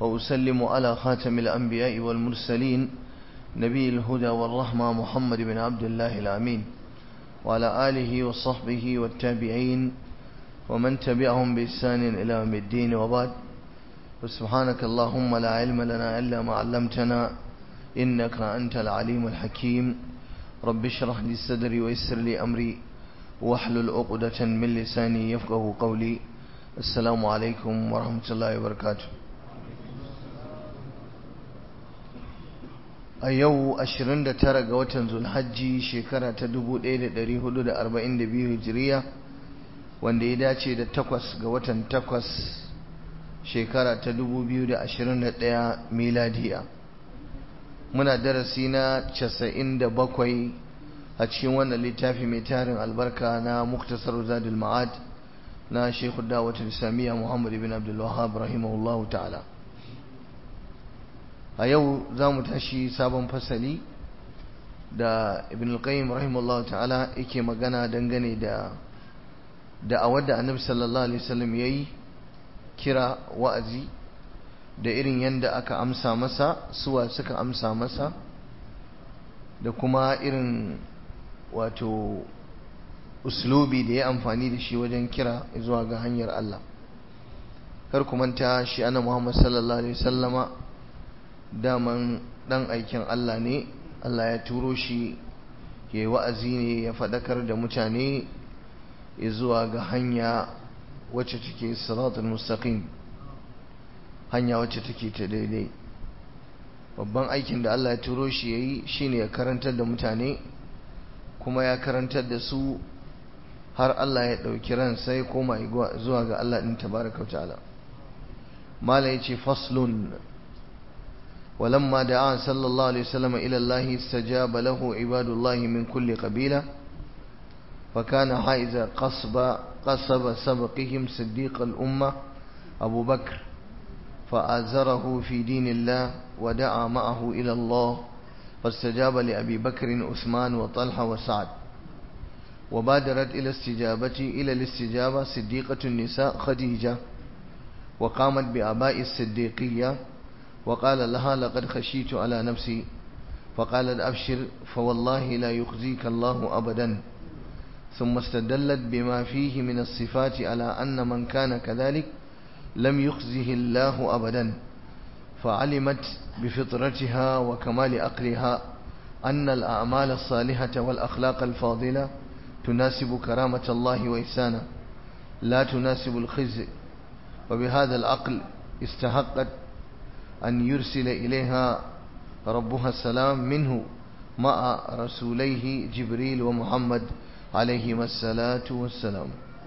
وأسلم على خاتم الأنبياء والمرسلين نبي الهدى والرحمة محمد بن عبد الله الأمين وعلى آله وصحبه والتابعين ومن تبعهم بإحسان إلى يوم الدين وبعد وسبحانك اللهم لا علم لنا إلا ما علمتنا إنك أنت العليم الحكيم رب اشرح لي صدري ويسر لي أمري واحلل عقدة من لساني يفقه قولي السلام عليكم ورحمة الله وبركاته a yau 29 ga watan zulhajji shekara ta 1442 hijiriya wanda ya dace da 8 ga watan 8 shekara ta 2021 miladiya muna darasi na 97 a cikin wannan littafi mai tarin albarka na muktasar zadul ma'ad na shekhu dawatul islamiyya muhammad ibn abdul wahhab rahimahullahu ta'ala a yau za mu tashi sabon fasali da ibn al-qayyim rahimahullah ta'ala yake magana dangane da da'awar da annabi sallallahu alaihi wasallam yayi kira wa'azi da irin yanda aka amsa masa suwa suka amsa masa da kuma irin wato uslubi da ya amfani da shi wajen kira zuwa ga hanyar Allah kar ku manta shi ana Muhammad sallallahu alaihi wasallama daman dan aikin Allah ne Allah ya turo shi ya yi wa'azi ne ya faɗakar da mutane zuwa ga hanya wacce take siratul mustaqim hanya wacce take ta daidai babban aikin da Allah ya turo shi ya yi shi ne ya karantar da mutane kuma ya karantar da su har Allah ya ɗauki ran sai koma zuwa ga Allah ɗin tabaraka ta'ala mala ya ce faslun ولما دعا صلى الله عليه وسلم إلى الله استجاب له عباد الله من كل قبيلة فكان حائز قصب قصب سبقهم صديق الأمة أبو بكر فآزره في دين الله ودعا معه إلى الله فاستجاب لأبي بكر عثمان وطلحة وسعد وبادرت إلى استجابة إلى الاستجابة صديقة النساء خديجة وقامت بآباء الصديقية وقال لها لقد خشيت على نفسي فقالت أبشر فوالله لا يخزيك الله أبدا ثم استدلت بما فيه من الصفات على أن من كان كذلك لم يخزه الله أبدا فعلمت بفطرتها وكمال أقلها أن الأعمال الصالحة والأخلاق الفاضلة تناسب كرامة الله وإحسانه لا تناسب الخزي وبهذا العقل استحقت أن يرسل إليها ربها السلام منه مع رسوليه جبريل ومحمد عليهما الصلاة والسلام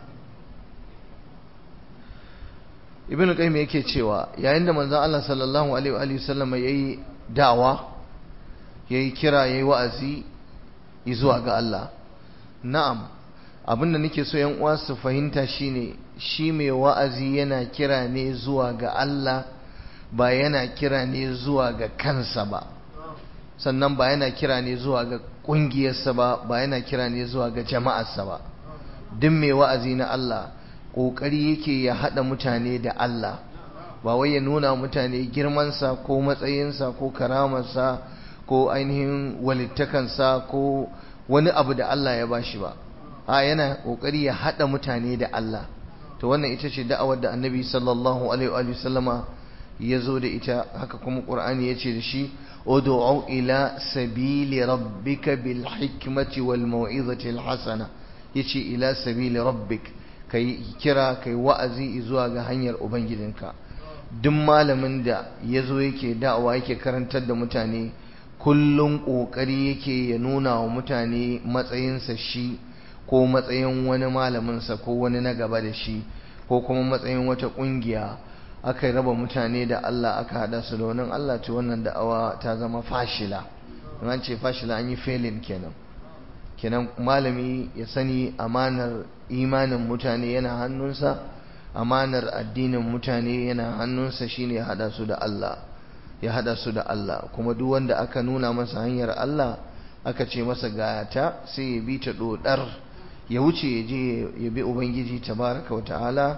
ibn qayyim yake cewa yayin da manzon Allah sallallahu alaihi wa sallam yayi da'awa yayi kira yayi wa'azi zuwa ga Allah na'am abinda nake so yan uwa su fahimta shine shi mai wa'azi yana kira ne zuwa ga Allah ba yana kira ne zuwa ga kansa ba sannan ba yana kira ne zuwa ga ƙungiyarsa ba ba yana kira ne zuwa ga jama'arsa ba duk mai wa'azi na Allah ƙoƙari yake ya haɗa mutane da Allah ba wai ya nuna mutane girmansa ko matsayinsa ko karamarsa ko ainihin walittakansa ko wani abu da Allah ya bashi ba a yana ƙoƙari ya haɗa mutane da Allah to wannan ita ce da'awar da annabi sallallahu alaihi wa sallama ya zo da ita haka kuma ƙur'ani ya ce da shi udu'u ila sabili rabbika bil hikmati wal mau'izati al hasana yace ila sabili rabbik kai kira kai wa'azi zuwa ga hanyar ubangijinka duk malamin da ya zo yake da'awa yake karantar da mutane kullum ƙoƙari yake ya nuna wa mutane matsayinsa shi ko matsayin wani malaminsa ko wani na gaba da shi ko kuma matsayin wata ƙungiya aka raba mutane da Allah aka hada su da wannan Allah ce wannan da'awa ta zama fashila an ce fashila an yi failing kenan kenan malami ya sani amanar imanin mutane yana hannunsa amanar addinin mutane yana hannunsa shine ya hada su da Allah ya hada su da Allah kuma duk wanda aka nuna masa hanyar Allah aka ce masa gata sai ya bi ta dodar ya wuce ya je ya bi ubangiji tabaraka wa ta'ala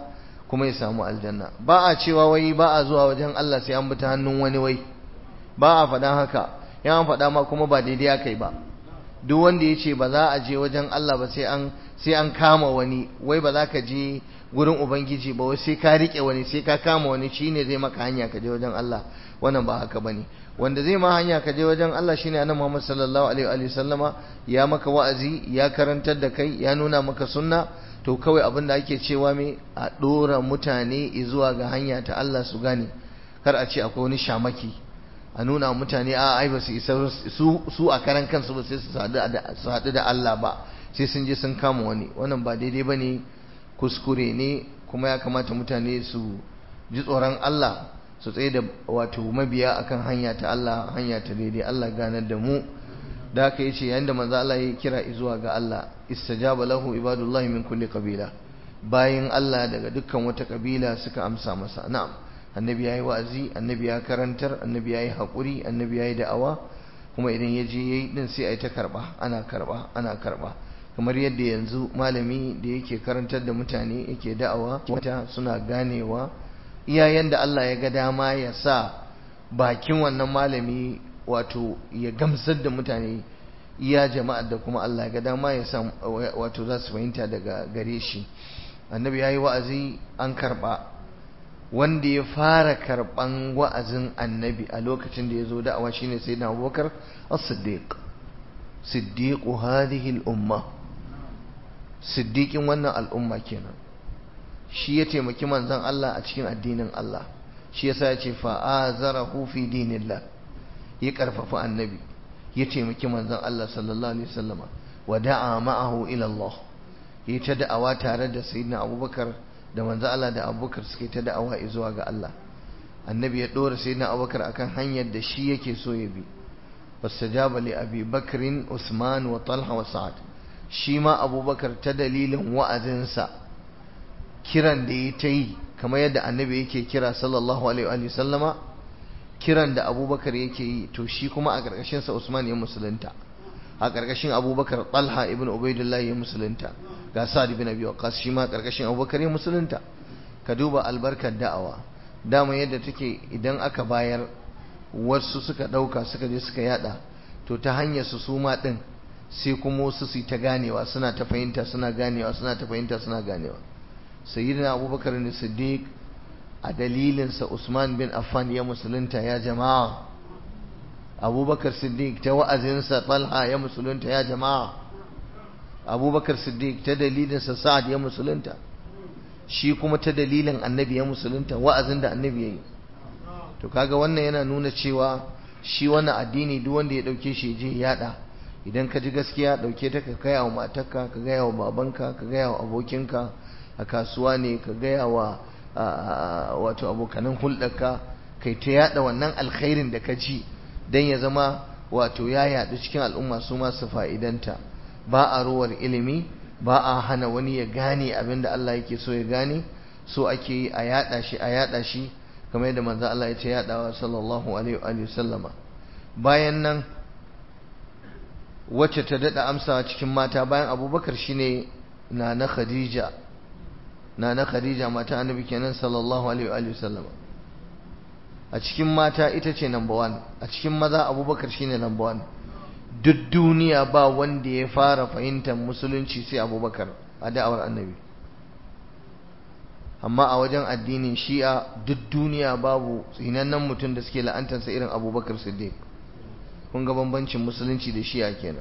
kuma ya samu aljanna ba a cewa wai ba a zuwa wajen Allah sai an bi ta hannun wani wai ba a faɗan haka yan faɗa ma kuma ba daidai aka yi ba duk wanda ya ce ba za a je wajen Allah ba sai an sai an kama wani wai ba za ka je gurin ubangiji ba wai sai ka rike wani sai ka kama wani shine zai maka hanya ka je wajen Allah wannan ba haka bane wanda zai ma hanya ka je wajen Allah shine annabi Muhammad sallallahu alaihi wa sallama ya maka wa'azi ya karantar da kai ya nuna maka sunna to kawai abin da ake cewa me a dora mutane zuwa ga hanya ta Allah su gane kar a ce akwai wani shamaki a nuna mutane a ai ba su isa su a karan kansu ba sai su haɗu da Allah ba sai sun je sun kama wani wannan ba daidai ba ne kuskure ne kuma ya kamata mutane su ji tsoron Allah su tsaye da wato mabiya akan hanya ta Allah hanya ta daidai Allah ganar da mu da haka yace yayin da manzo Allah ya kira zuwa ga Allah istajaba lahu ibadullahi min kulli qabila bayin Allah daga dukkan wata kabila suka amsa masa na'am annabi yayi wa'azi annabi ya karantar annabi yayi hakuri annabi yayi da'awa kuma idan ya je yayi din sai ai ta karba ana karba ana karba kamar yadda yanzu malami da yake karantar da mutane yake da'awa wata suna ganewa iyayen da Allah ya ga dama ya sa bakin wannan malami wato ya gamsar da mutane iya jama'ar da kuma Allah ya ga dama ya sa wato za su fahimta daga gare shi annabi yayi wa'azi an karba wanda ya fara karban wa'azin annabi a lokacin da ya zo da'awa shine sayyidina Abubakar as-Siddiq siddiqu hadhihi al-umma siddiqin wannan al'umma kenan shi ya taimaki manzon Allah a cikin addinin Allah shi yasa ya ce fa'azarahu fi dinillah ya karfafa annabi ya taimaki manzon Allah sallallahu alaihi wasallama wa da'a ma'ahu ila Allah ya ta da'awa tare da sayyidina Abubakar da manzon Allah da Abubakar suke ta da'awa zuwa ga Allah annabi ya dora sayyidina Abubakar akan hanyar da shi yake so ya bi fastajaba li Abi Bakrin Usman wa Talha wa Sa'ad shi ma Abubakar ta dalilin wa'azinsa kiran da ya ta yi kamar yadda annabi yake kira sallallahu alaihi wa sallama kiran da abubakar yake yi to shi kuma a ƙarƙashinsa usman ya musulunta a ƙarƙashin abubakar talha ibn ubaidullah ya musulunta ga sa'ad ibn abi waqqas shi ma ƙarƙashin abubakar ya musulunta ka duba albarkar da'awa dama yadda take idan aka bayar wasu suka ɗauka suka je suka yada to ta hanyar su su ma ɗin sai kuma wasu su ta ganewa suna ta fahimta suna ganewa suna ta fahimta suna ganewa sayyidina abubakar ne siddiq a dalilinsa usman bin affan ya musulunta ya jama'a abubakar siddiq ta wa'azinsa talha ya musulunta ya jama'a abubakar siddiq ta dalilinsa sa'ad ya musulunta shi kuma ta dalilin annabi ya musulunta wa'azin da annabi ya yi to kaga wannan yana nuna cewa shi wannan addini duk wanda ya dauke shi je yada idan ka ji gaskiya dauke ta ka gaya wa matarka ka gaya wa babanka ka gaya wa abokinka a kasuwa ne ka gaya wa wato abokanan hulɗarka kai ta yada wannan alkhairin da ka ji don ya zama wato ya yaɗu cikin al'umma su masu fa'idanta ba a ruwar ilimi ba a hana wani ya gane abin da Allah yake so ya gane so ake yi a yada shi a yada shi kamar yadda manzo Allah ya ce yadawa sallallahu alaihi wa sallama bayan nan wacce ta dada amsa cikin mata bayan abubakar shine na na khadija na na khadija mata annabi kenan sallallahu alaihi wa sallama a cikin mata ita ce number one a cikin maza abubakar shine number one duk duniya ba wanda ya fara fahimtar musulunci sai abubakar a da'awar annabi amma a wajen addinin shi'a duk duniya babu tsinannen mutum da suke la'antarsa irin abubakar siddiq kun ga bambancin musulunci da shi'a kenan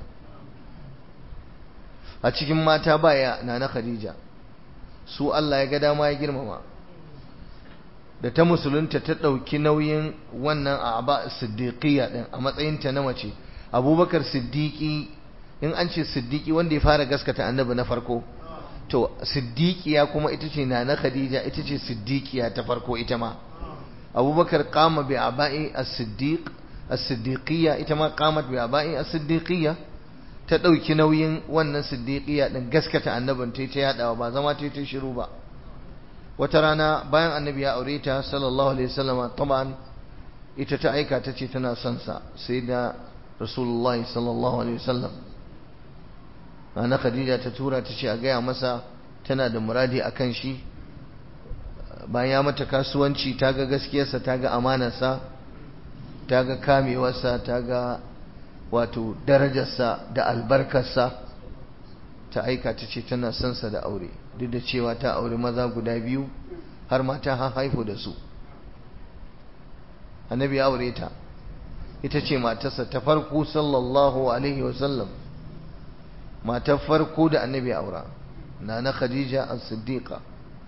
a cikin mata baya na na khadija su Allah ya ga dama ya girmama da ta musulunta ta ɗauki nauyin wannan a ba siddiqiyya ɗin a matsayinta na mace abubakar siddiqi in an ce siddiqi wanda ya fara gaskata annabi na farko to siddiqiya kuma ita ce na na khadija ita ce siddiqiya ta farko ita ma abubakar qama bi aba'i as-siddiq as-siddiqiyya ita ma qamat bi aba'i as-siddiqiyya ta dauki nauyin wannan siddiqiyya din gaskata annabin ta ta yadawa ba zama ta ta shiru ba wata rana bayan annabi ya aure ta sallallahu alaihi wasallama taban ita ta aika ta ce tana son sa sai da rasulullahi sallallahu alaihi wasallam ana khadija ta tura ta ce a gaya masa tana da muradi a kan shi bayan ya mata kasuwanci ta ga gaskiyarsa ta ga amanarsa ta ga kamewarsa ta ga wato darajarsa da albarkarsa ta aika ta ce tana son sa da aure duk da cewa ta aure maza guda biyu har ma ta haifu da su annabi ya aure ta ita ce matarsa ta farko sallallahu alaihi wasallam matar farko da annabi aura na na khadija as-siddiqa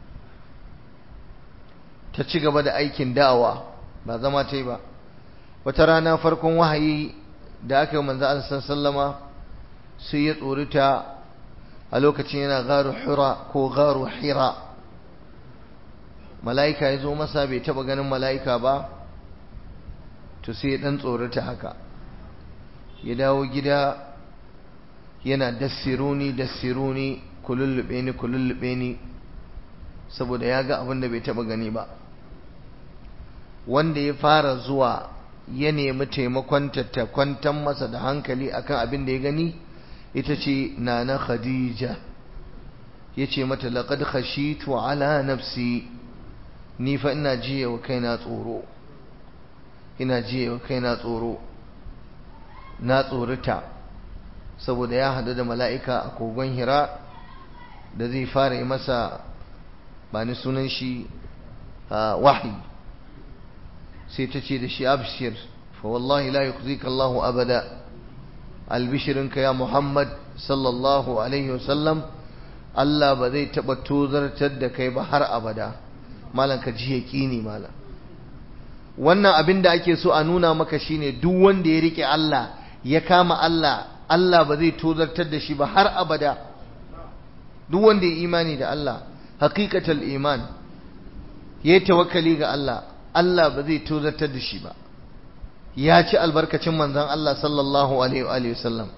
ta ci gaba da aikin da'awa ba zama ta yi ba wata rana farkon wahayi da aka yi manzo Allah sallama sai ya tsorita a lokacin yana garu hira ko garu hira mala'ika ya zo masa bai taba ganin mala'ika ba to sai ya dan tsorita haka ya dawo gida yana dassiruni dassiruni kulullube ni kulullube ni saboda ya ga abin da bai taba gani ba wanda ya fara zuwa ya nemi taimakon ta kwantar masa da hankali akan abin da ya gani ita ce nana khadija ya ce mata laqad khashitu ala nafsi ni fa ina jiye wa kaina tsoro ina jiye wa kaina tsoro na tsorita saboda ya hadu da mala'ika a kogon hira da zai fara yi masa ba ni sunan shi wahayi sai ta ce da shi abshir fa wallahi la yukhzika Allahu abada albishirinka ya Muhammad sallallahu alaihi wasallam Allah ba zai taba tozartar da kai ba har abada malam ka ji yaqini malam wannan abin da ake so a nuna maka shine duk wanda ya rike Allah ya kama Allah Allah ba zai tozartar da shi ba har abada duk wanda ya imani da Allah haqiqatul iman yayi tawakkali ga Allah Allah ba zai tozartar da shi ba ya ci albarkacin manzon Allah sallallahu alaihi wa sallam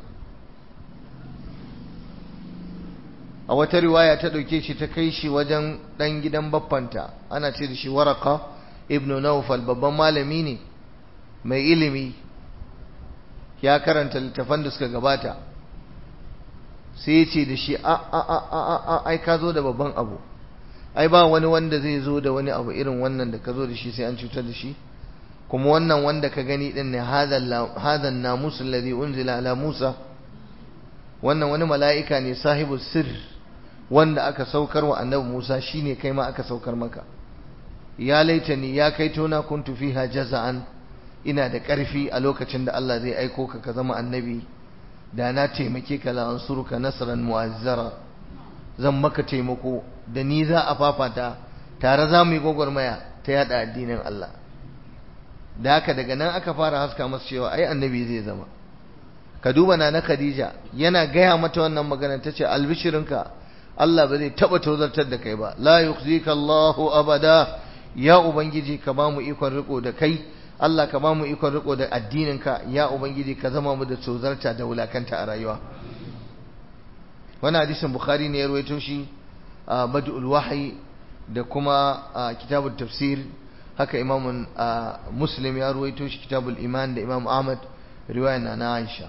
a wata riwaya ta dauke shi ta kai shi wajen dan gidan baffanta ana ce da shi waraka ibnu nawfal babban malami ne mai ilimi ya karanta littafan da suka gabata sai ya ce da shi a a a a a ai ka zo da babban abu ai ba wani wanda zai zo da wani abu irin wannan da ka zo da shi sai an cutar da shi kuma wannan wanda ka gani din ne hadan namus alladhi unzila ala Musa wannan wani mala'ika ne sahibu sir wanda aka saukar wa annabi Musa shine kai ma aka saukar maka ya laitani ya kai tona kuntu fiha jaza'an ina da ƙarfi a lokacin da Allah zai aiko ka ka zama annabi da na taimake ka la ansuruka nasran mu'azzara zan maka taimako da ni za a fafata tare za mu yi gwagwarmaya ta yada addinin Allah da haka daga nan aka fara haska masa cewa ai annabi zai zama ka duba na na Khadija yana gaya mata wannan magana tace albishirinka Allah ba zai taba tozartar da kai ba la yukhzika Allahu abada ya ubangiji ka ba mu ikon riko da kai Allah ka ba mu ikon riko da addininka ya ubangiji ka zama mu da tozarta da wulakanta a rayuwa wannan hadisin bukhari ne ya rawaito shi a badul wahyi da kuma a kitabul tafsir haka imam muslim ya rawaito shi kitabul iman da imam ahmad riwaya na aisha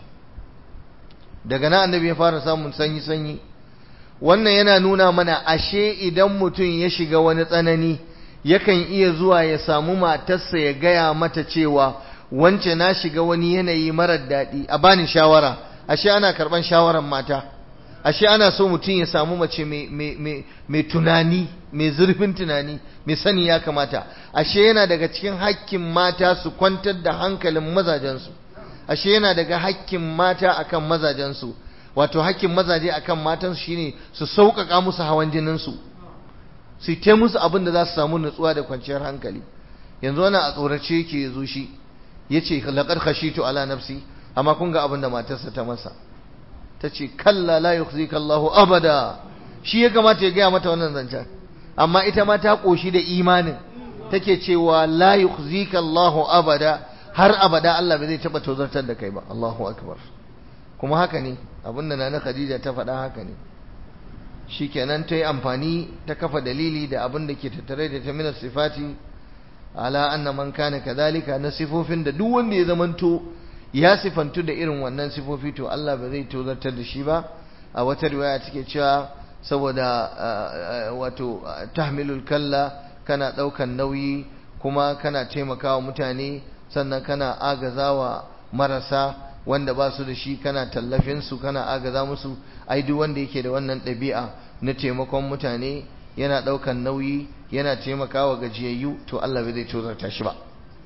daga nan annabi ya fara samun sanyi sanyi wannan yana nuna mana ashe idan mutum ya shiga wani tsanani yakan iya zuwa ya samu matarsa ya gaya mata cewa wance na shiga wani yanayi marar daɗi a bani shawara ashe ana karɓan shawaran mata ashe ana so mutum ya samu mace mai tunani mai zurfin tunani mai sani ya kamata ashe yana daga cikin hakkin mata su kwantar da hankalin mazajensu ashe yana daga hakkin mata akan mazajensu wato hakkin mazaje akan matansu shine su sauƙaƙa musu hawan jininsu su ta musu abin da za su samu nutsuwa da kwanciyar hankali yanzu wani a tsorace yake zo shi ya ce laƙar khashitu ala nafsi amma kun ga abin da matarsa ta masa ta ce kalla la yukhzika Allahu abada shi ya kamata ya gaya mata wannan zancen amma ita ma ta koshi da imanin take cewa la yukhzika Allahu abada har abada Allah bai zai taba tozartar da kai ba Allahu akbar kuma haka ne abinda nana Khadija ta faɗa haka ne shikenan ta yi amfani ta kafa dalili da abin da ke tattare da ta minar sifati ala anna man kana kadhalika na sifofin da duk wanda ya zamanto ya sifantu da irin wannan sifofi to Allah ba zai tozartar da shi ba a wata riwaya take cewa saboda wato tahmilul kalla kana ɗaukan nauyi kuma kana taimakawa mutane sannan kana agazawa marasa wanda ba su da shi kana tallafin su kana agaza musu ai duk wanda yake da wannan ɗabi'a na taimakon mutane yana ɗaukan nauyi yana taimakawa gajiyayyu to Allah bai zai tozarta shi ba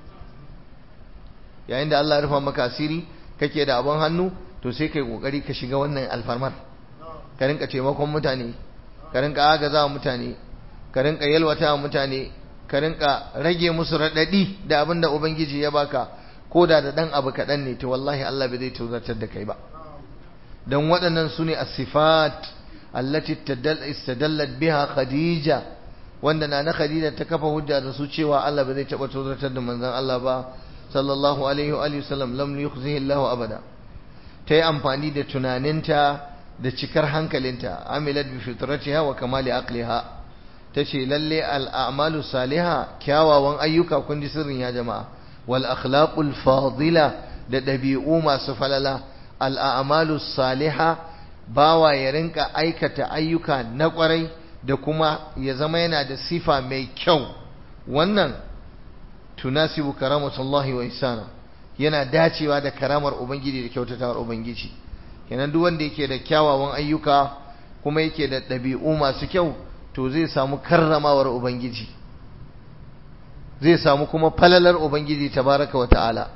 yayin da Allah ya rufa maka asiri kake da abin hannu to sai kai kokari ka shiga wannan alfarmar ka rinka taimakon mutane ka rinka agaza mutane ka rinka yalwata mutane ka rinka rage musu radadi da abin da ubangiji ya baka ko da da dan abu kaɗan ne to wallahi Allah bai zai tozartar da kai ba dan waɗannan su ne as-sifat allati istadallat biha khadija wanda na na khadija ta kafa hujja da su cewa Allah bai zai taɓa tozartar da manzon Allah ba sallallahu alaihi wa alihi wasallam lam yukhzihi Allah abada ta yi amfani da tunaninta da cikar hankalinta amilat bi fitratiha wa kamali aqliha tace lalle al'amalu saliha kyawawan ayyuka kun ji sirrin ya jama'a wal akhlaqul fadila da dabi'u masu falala al'amalu saliha bawa ya rinka aikata ayyuka na kwarai da kuma ya zama yana da sifa mai kyau wannan tunasibu karamatullahi wa ihsana yana dacewa da karamar ubangiji da kyautatawar ubangiji kenan duk wanda yake da kyawawan ayyuka kuma yake da ɗabi'u masu kyau to zai samu karramawar ubangiji zai samu kuma falalar ubangiji tabaraka wa ta'ala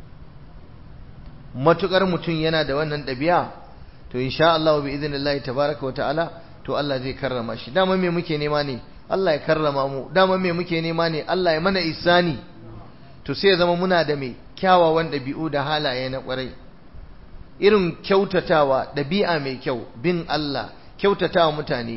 matukar mutum yana da wannan ɗabi'a to insha Allah bi idnillahi tabaraka wa ta'ala to Allah zai karrama shi dama me muke nema ne Allah ya karrama mu dama me muke nema ne Allah ya mana isani to sai ya zama muna da mai kyawawan ɗabi'u da halaye na ƙwarai irin kyautatawa ɗabi'a mai kyau bin Allah kyautatawa mutane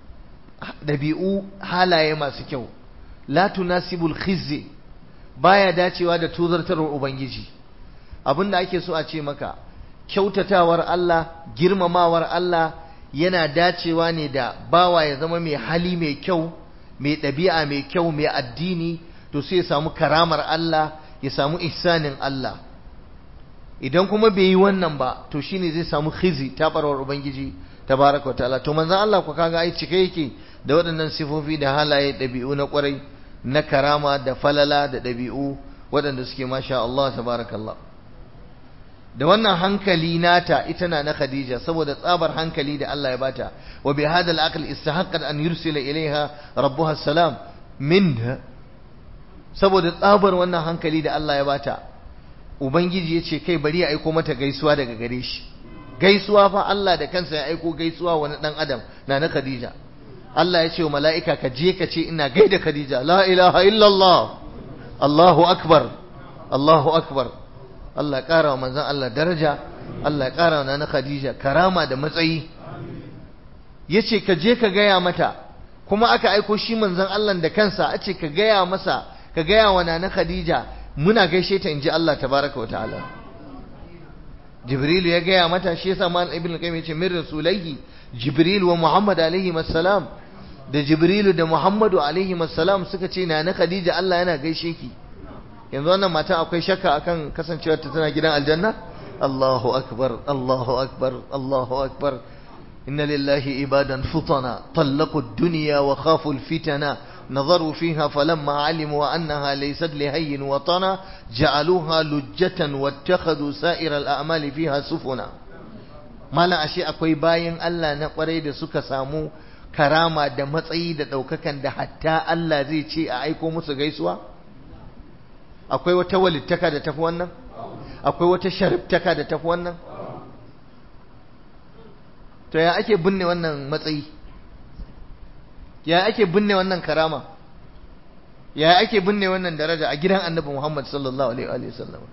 ɗabi'u halaye masu kyau la tunasibul khizzi baya dacewa da tuzartarwar ubangiji abinda ake so a ce maka kyautatawar Allah girmamawar Allah yana dacewa ne da bawa ya zama mai hali mai kyau mai ɗabi'a mai kyau mai addini to sai ya samu karamar Allah ya samu ihsanin Allah idan kuma bai yi wannan ba to shine zai samu khizi tabarwar ubangiji tabaraka wa ta'ala to manzon Allah ku kaga ai cike yake da waɗannan sifofi da halaye ɗabi'u na ƙwarai na karama da falala da ɗabi'u waɗanda suke masha Allah tabarakallah da wannan hankali nata ita na na Khadija saboda tsabar hankali da Allah ya bata wa bi hadal aql istahaqqat an yursila ilaiha rabbuha salam minha saboda tsabar wannan hankali da Allah ya bata ubangiji ya ce kai bari ya aiko mata gaisuwa daga gare shi gaisuwa fa Allah da kansa ya aiko gaisuwa wani dan adam na na Khadija Allah ya ce wa mala'ika ka je ka ce ina gaida Khadija la ilaha illallah Allahu akbar Allahu akbar Allah ya kara wa manzon Allah daraja Allah ya kara wa na Khadija karama da matsayi yace ka je ka gaya mata kuma aka aiko shi manzon Allah da kansa a ce ka gaya masa ka gaya wa na Khadija muna gaishe ta inji Allah tabaraka wa ta'ala Jibril ya gaya mata shi yasa mal ibn qayyim yace min rasulaihi Jibril wa Muhammad alaihi assalam da Jibril da Muhammadu alaihi assalam suka ce na na Khadija Allah yana gaishe ki yanzu wannan mata akwai shakka akan kasancewar ta tana gidan aljanna Allahu akbar Allahu akbar Allahu akbar inna lillahi ibadan futana talaqu ad-dunya wa khafu al-fitana نظروا فيها فلما علموا أنها ليست لهي وطنا جعلوها لجة واتخذوا سائر الأعمال فيها سفنا ما لا أشياء أكوي باين ألا نقري da suka samu karama da matsayi da ɗaukakan da hatta Allah zai ce a aiko musu gaisuwa akwai wata walittaka da tafi wannan akwai wata sharibtaka da tafi wannan to ya ake binne wannan matsayi ya ake binne wannan karama ya ake binne wannan daraja a gidan annabi Muhammad sallallahu alaihi wa sallam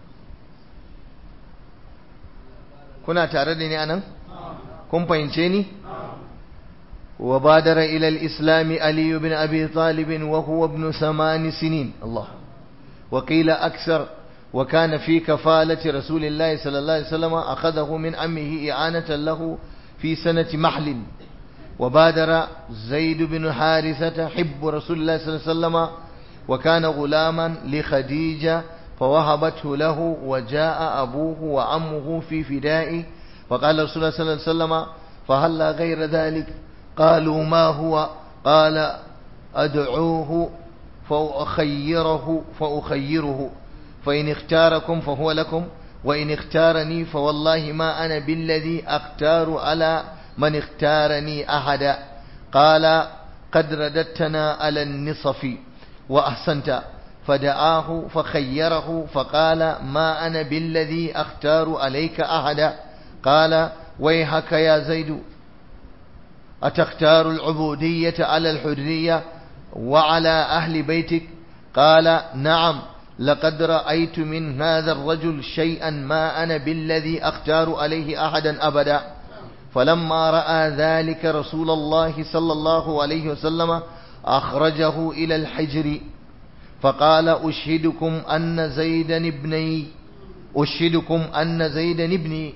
kuna tare da ni anan kun fahimce ni wa badara ila al-islam ali ibn abi talib wa huwa ibn saman sinin Allah wa qila akthar wa kana fi kafalati rasulillahi sallallahu alaihi wasallam akhadahu min ammihi i'anatan lahu fi sanati mahlin وبادر زيد بن حارثة حب رسول الله صلى الله عليه وسلم وكان غلاما لخديجة فوهبته له وجاء أبوه وعمه في فدائه فقال رسول الله صلى الله عليه وسلم فهلا غير ذلك قالوا ما هو قال أدعوه فأخيره فأخيره فإن اختاركم فهو لكم وإن اختارني فوالله ما أنا بالذي أختار على من اختارني أحدا قال قد رددتنا على النصف وأحسنت فدعاه فخيره فقال ما أنا بالذي أختار عليك أحدا قال ويحك يا زيد أتختار العبودية على الحرية وعلى أهل بيتك قال نعم لقد رأيت من هذا الرجل شيئا ما أنا بالذي أختار عليه أحدا أبدا فلما رأى ذلك رسول الله صلى الله عليه وسلم أخرجه إلى الحجر فقال أشهدكم أن زيدا ابني أشهدكم أن زيدا ابني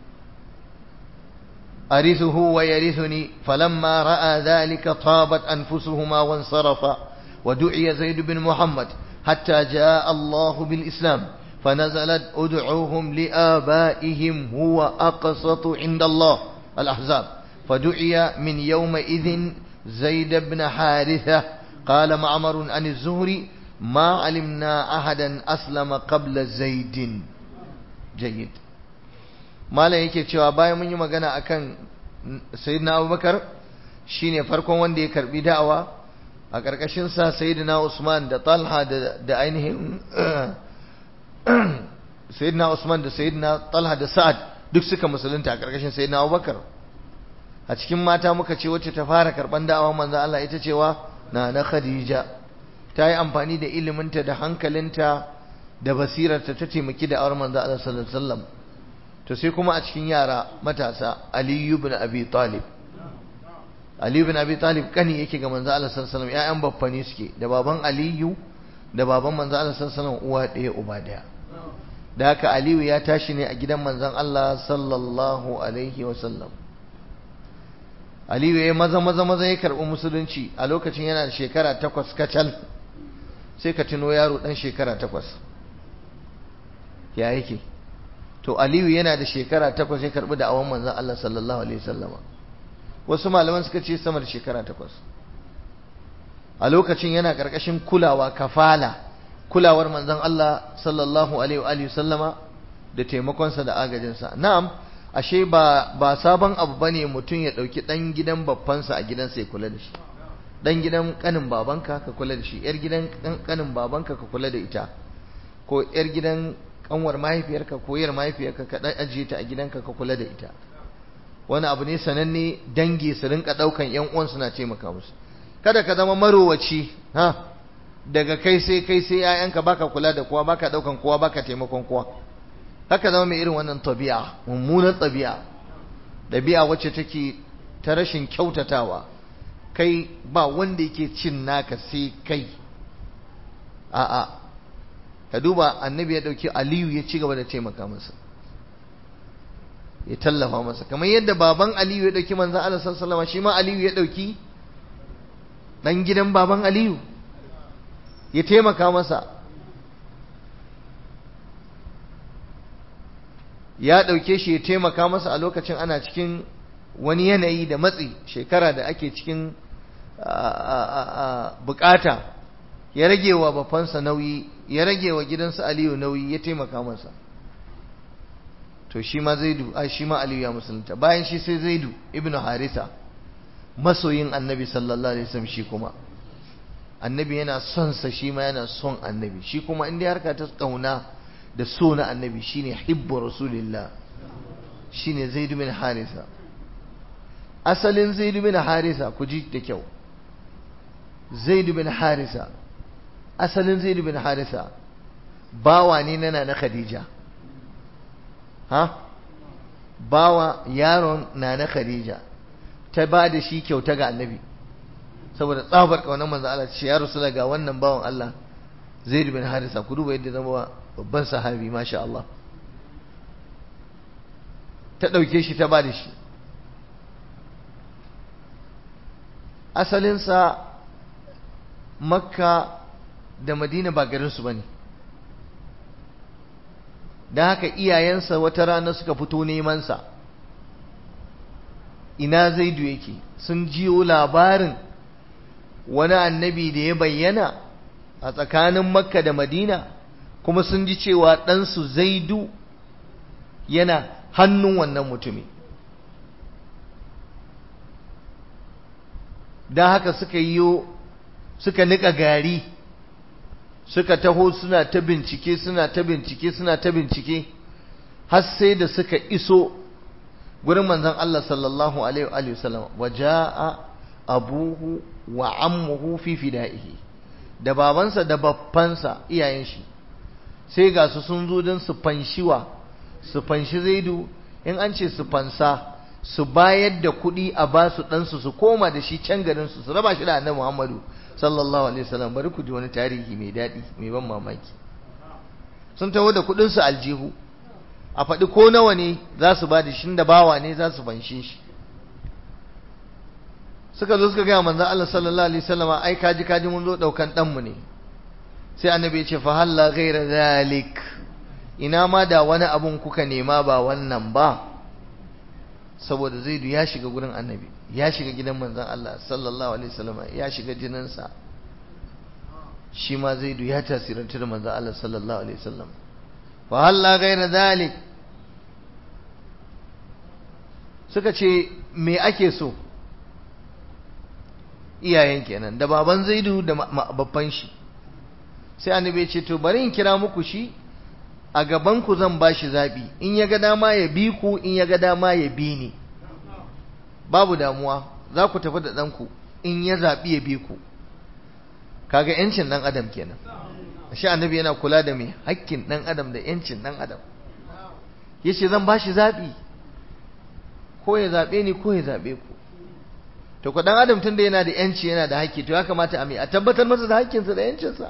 أرثه ويرثني فلما رأى ذلك طابت أنفسهما وانصرفا ودعي زيد بن محمد حتى جاء الله بالإسلام فنزلت أدعوهم لآبائهم هو أقسط عند الله الأحزاب فدعي من يومئذ زيد بن حارثة قال معمر عن الزهري ما علمنا أحدا أسلم قبل زيد جيد malam yake cewa bayan mun yi magana akan sayyidina abubakar shine farkon wanda ya karbi da'awa a ƙarƙashin sa sayyidina usman da talha da ainihin sayyidina usman da sayyidina talha da sa'ad duk suka musulunta a ƙarƙashin sayyidina abubakar a cikin mata muka ce wacce ta fara karban da'awa manzo Allah ita cewa na na khadija ta yi amfani da iliminta da hankalinta da basirarta ta taimaki da awar manzo Allah sallallahu alaihi wasallam to sai kuma a cikin yara matasa Ali ibn Abi Talib Ali ibn Abi Talib kani yake ga manzo Allah sallallahu alaihi wasallam ƴaƴan baffani suke da baban Aliyu da baban manzo Allah sallallahu alaihi wasallam uwa ɗaya uba ɗaya da haka Aliyu ya tashi ne a gidan manzon Allah sallallahu alaihi wasallam Aliyu ya maza maza maza ya karɓi musulunci a lokacin yana da shekara takwas kacal sai ka tuno yaro ɗan shekara takwas ya yake to aliyu yana da shekara takwas ya karbi da awon manzan Allah sallallahu alaihi wasallama wasu malaman suka ce sama da shekara takwas a lokacin yana karkashin kulawa kafala kulawar manzan Allah sallallahu alaihi wasallama da taimakonsa da agajinsa na'am ashe ba ba sabon abu bane mutum ya dauki dan gidan babbansa a gidansa ya kula da shi dan gidan kanin babanka ka kula da shi yar gidan kanin babanka ka kula da ita ko yar gidan kanwar mahaifiyarka ko yar mahaifiyarka ka dan ajiye ta a gidanka ka kula da ita wani abu ne sananne dangi su rinka daukan yan uwan suna taimaka musu kada ka zama marowaci ha daga kai sai kai sai ƴaƴanka baka kula da kowa baka daukan kowa baka taimakon kowa haka zama mai irin wannan tabi'a mummunan tabi'a dabi'a wacce take ta rashin kyautatawa kai ba wanda yake cin naka sai kai a'a ka duba annabi ya dauki aliyu ya ci gaba da taimaka masa ya tallafa masa kamar yadda baban aliyu ya dauki manzan Allah sallallahu alaihi shi ma aliyu ya dauki dan gidan baban aliyu ya taimaka masa ya dauke shi ya taimaka masa a lokacin ana cikin wani yanayi da matsi shekara da ake cikin bukata ya rage wa bafansa nauyi ya rage wa gidansa aliyu nauyi ya taimaka masa to shi ma zaidu a shi ma aliyu ya musulunta bayan shi sai zaidu ibn harisa masoyin annabi sallallahu alaihi wasallam shi kuma annabi yana son sa shi ma yana son annabi shi kuma inda harka ta kauna da so na annabi shine hibbu rasulillah shine zaidu bin harisa asalin zaidu bin harisa ku ji da kyau zaidu bin harisa asalin zaidu bin harisa bawa ne nana na khadija ha bawa yaron na na khadija ta ba da shi kyauta ga annabi saboda tsabar kaunar manzo Allah ce ya rasu ga wannan bawan Allah zaidu bin harisa ku duba yadda zama babban sahabi masha Allah ta ɗauke shi ta ba da shi asalinsa makka da madina ba garinsu ba ne don haka iyayensa wata rana suka fito nemansa ina zaidu yake sun jiyo labarin wani annabi da ya bayyana a tsakanin makka da madina kuma sun ji cewa ɗansu zaidu yana hannun wannan mutumi don haka suka yi suka nika gari suka taho suna ta bincike suna ta bincike suna ta bincike har sai da suka iso gurin manzon Allah sallallahu alaihi wa sallam waja'a abuhu wa ammuhu fi fida'ihi da babansa da babbansa iyayen shi sai ga su sun zo don su fanshiwa su fanshi zaidu in an ce su fansa su bayar da kuɗi a ba su ɗansu su koma da shi can garinsu su raba shi da annabi Muhammadu sallallahu alaihi wasallam bari ku ji wani tarihi mai daɗi mai ban mamaki sun taho da kuɗinsu aljihu a faɗi ko nawa ne za su ba da shi da bawa ne za su fanshe shi suka zo suka gaya manzon Allah sallallahu alaihi wasallam ai kaji kaji mun zo daukan dan mu ne sai annabi ya ce fa halla ghaira zalik ina ma da wani abun kuka nema ba wannan ba saboda zaidu ya shiga gurin annabi ya shiga gidan manzon Allah sallallahu alaihi wasallam ya shiga jininsa shi ma zaidu ya tasiranta da manzon Allah sallallahu alaihi wasallam fa halla ghaira zalik suka ce me ake so iyayen kenan da baban zaidu da babban shi sai annabi ya ce to bari in kira muku shi a gaban ku zan bashi zabi in ya ga dama ya bi ku in ya ga dama ya bi ni babu damuwa za ku tafi da ɗanku in ya zaɓi ya bi ku kaga yancin ɗan adam kenan shi annabi yana kula da mai hakkin ɗan adam da yancin ɗan adam ya ce zan bashi zaɓi ko ya zaɓe ni ko ya zaɓe ku to ku dan adam tunda yana da yanci yana da haƙƙi to ya kamata a mai a tabbatar masa da haƙƙinsa da yancinsa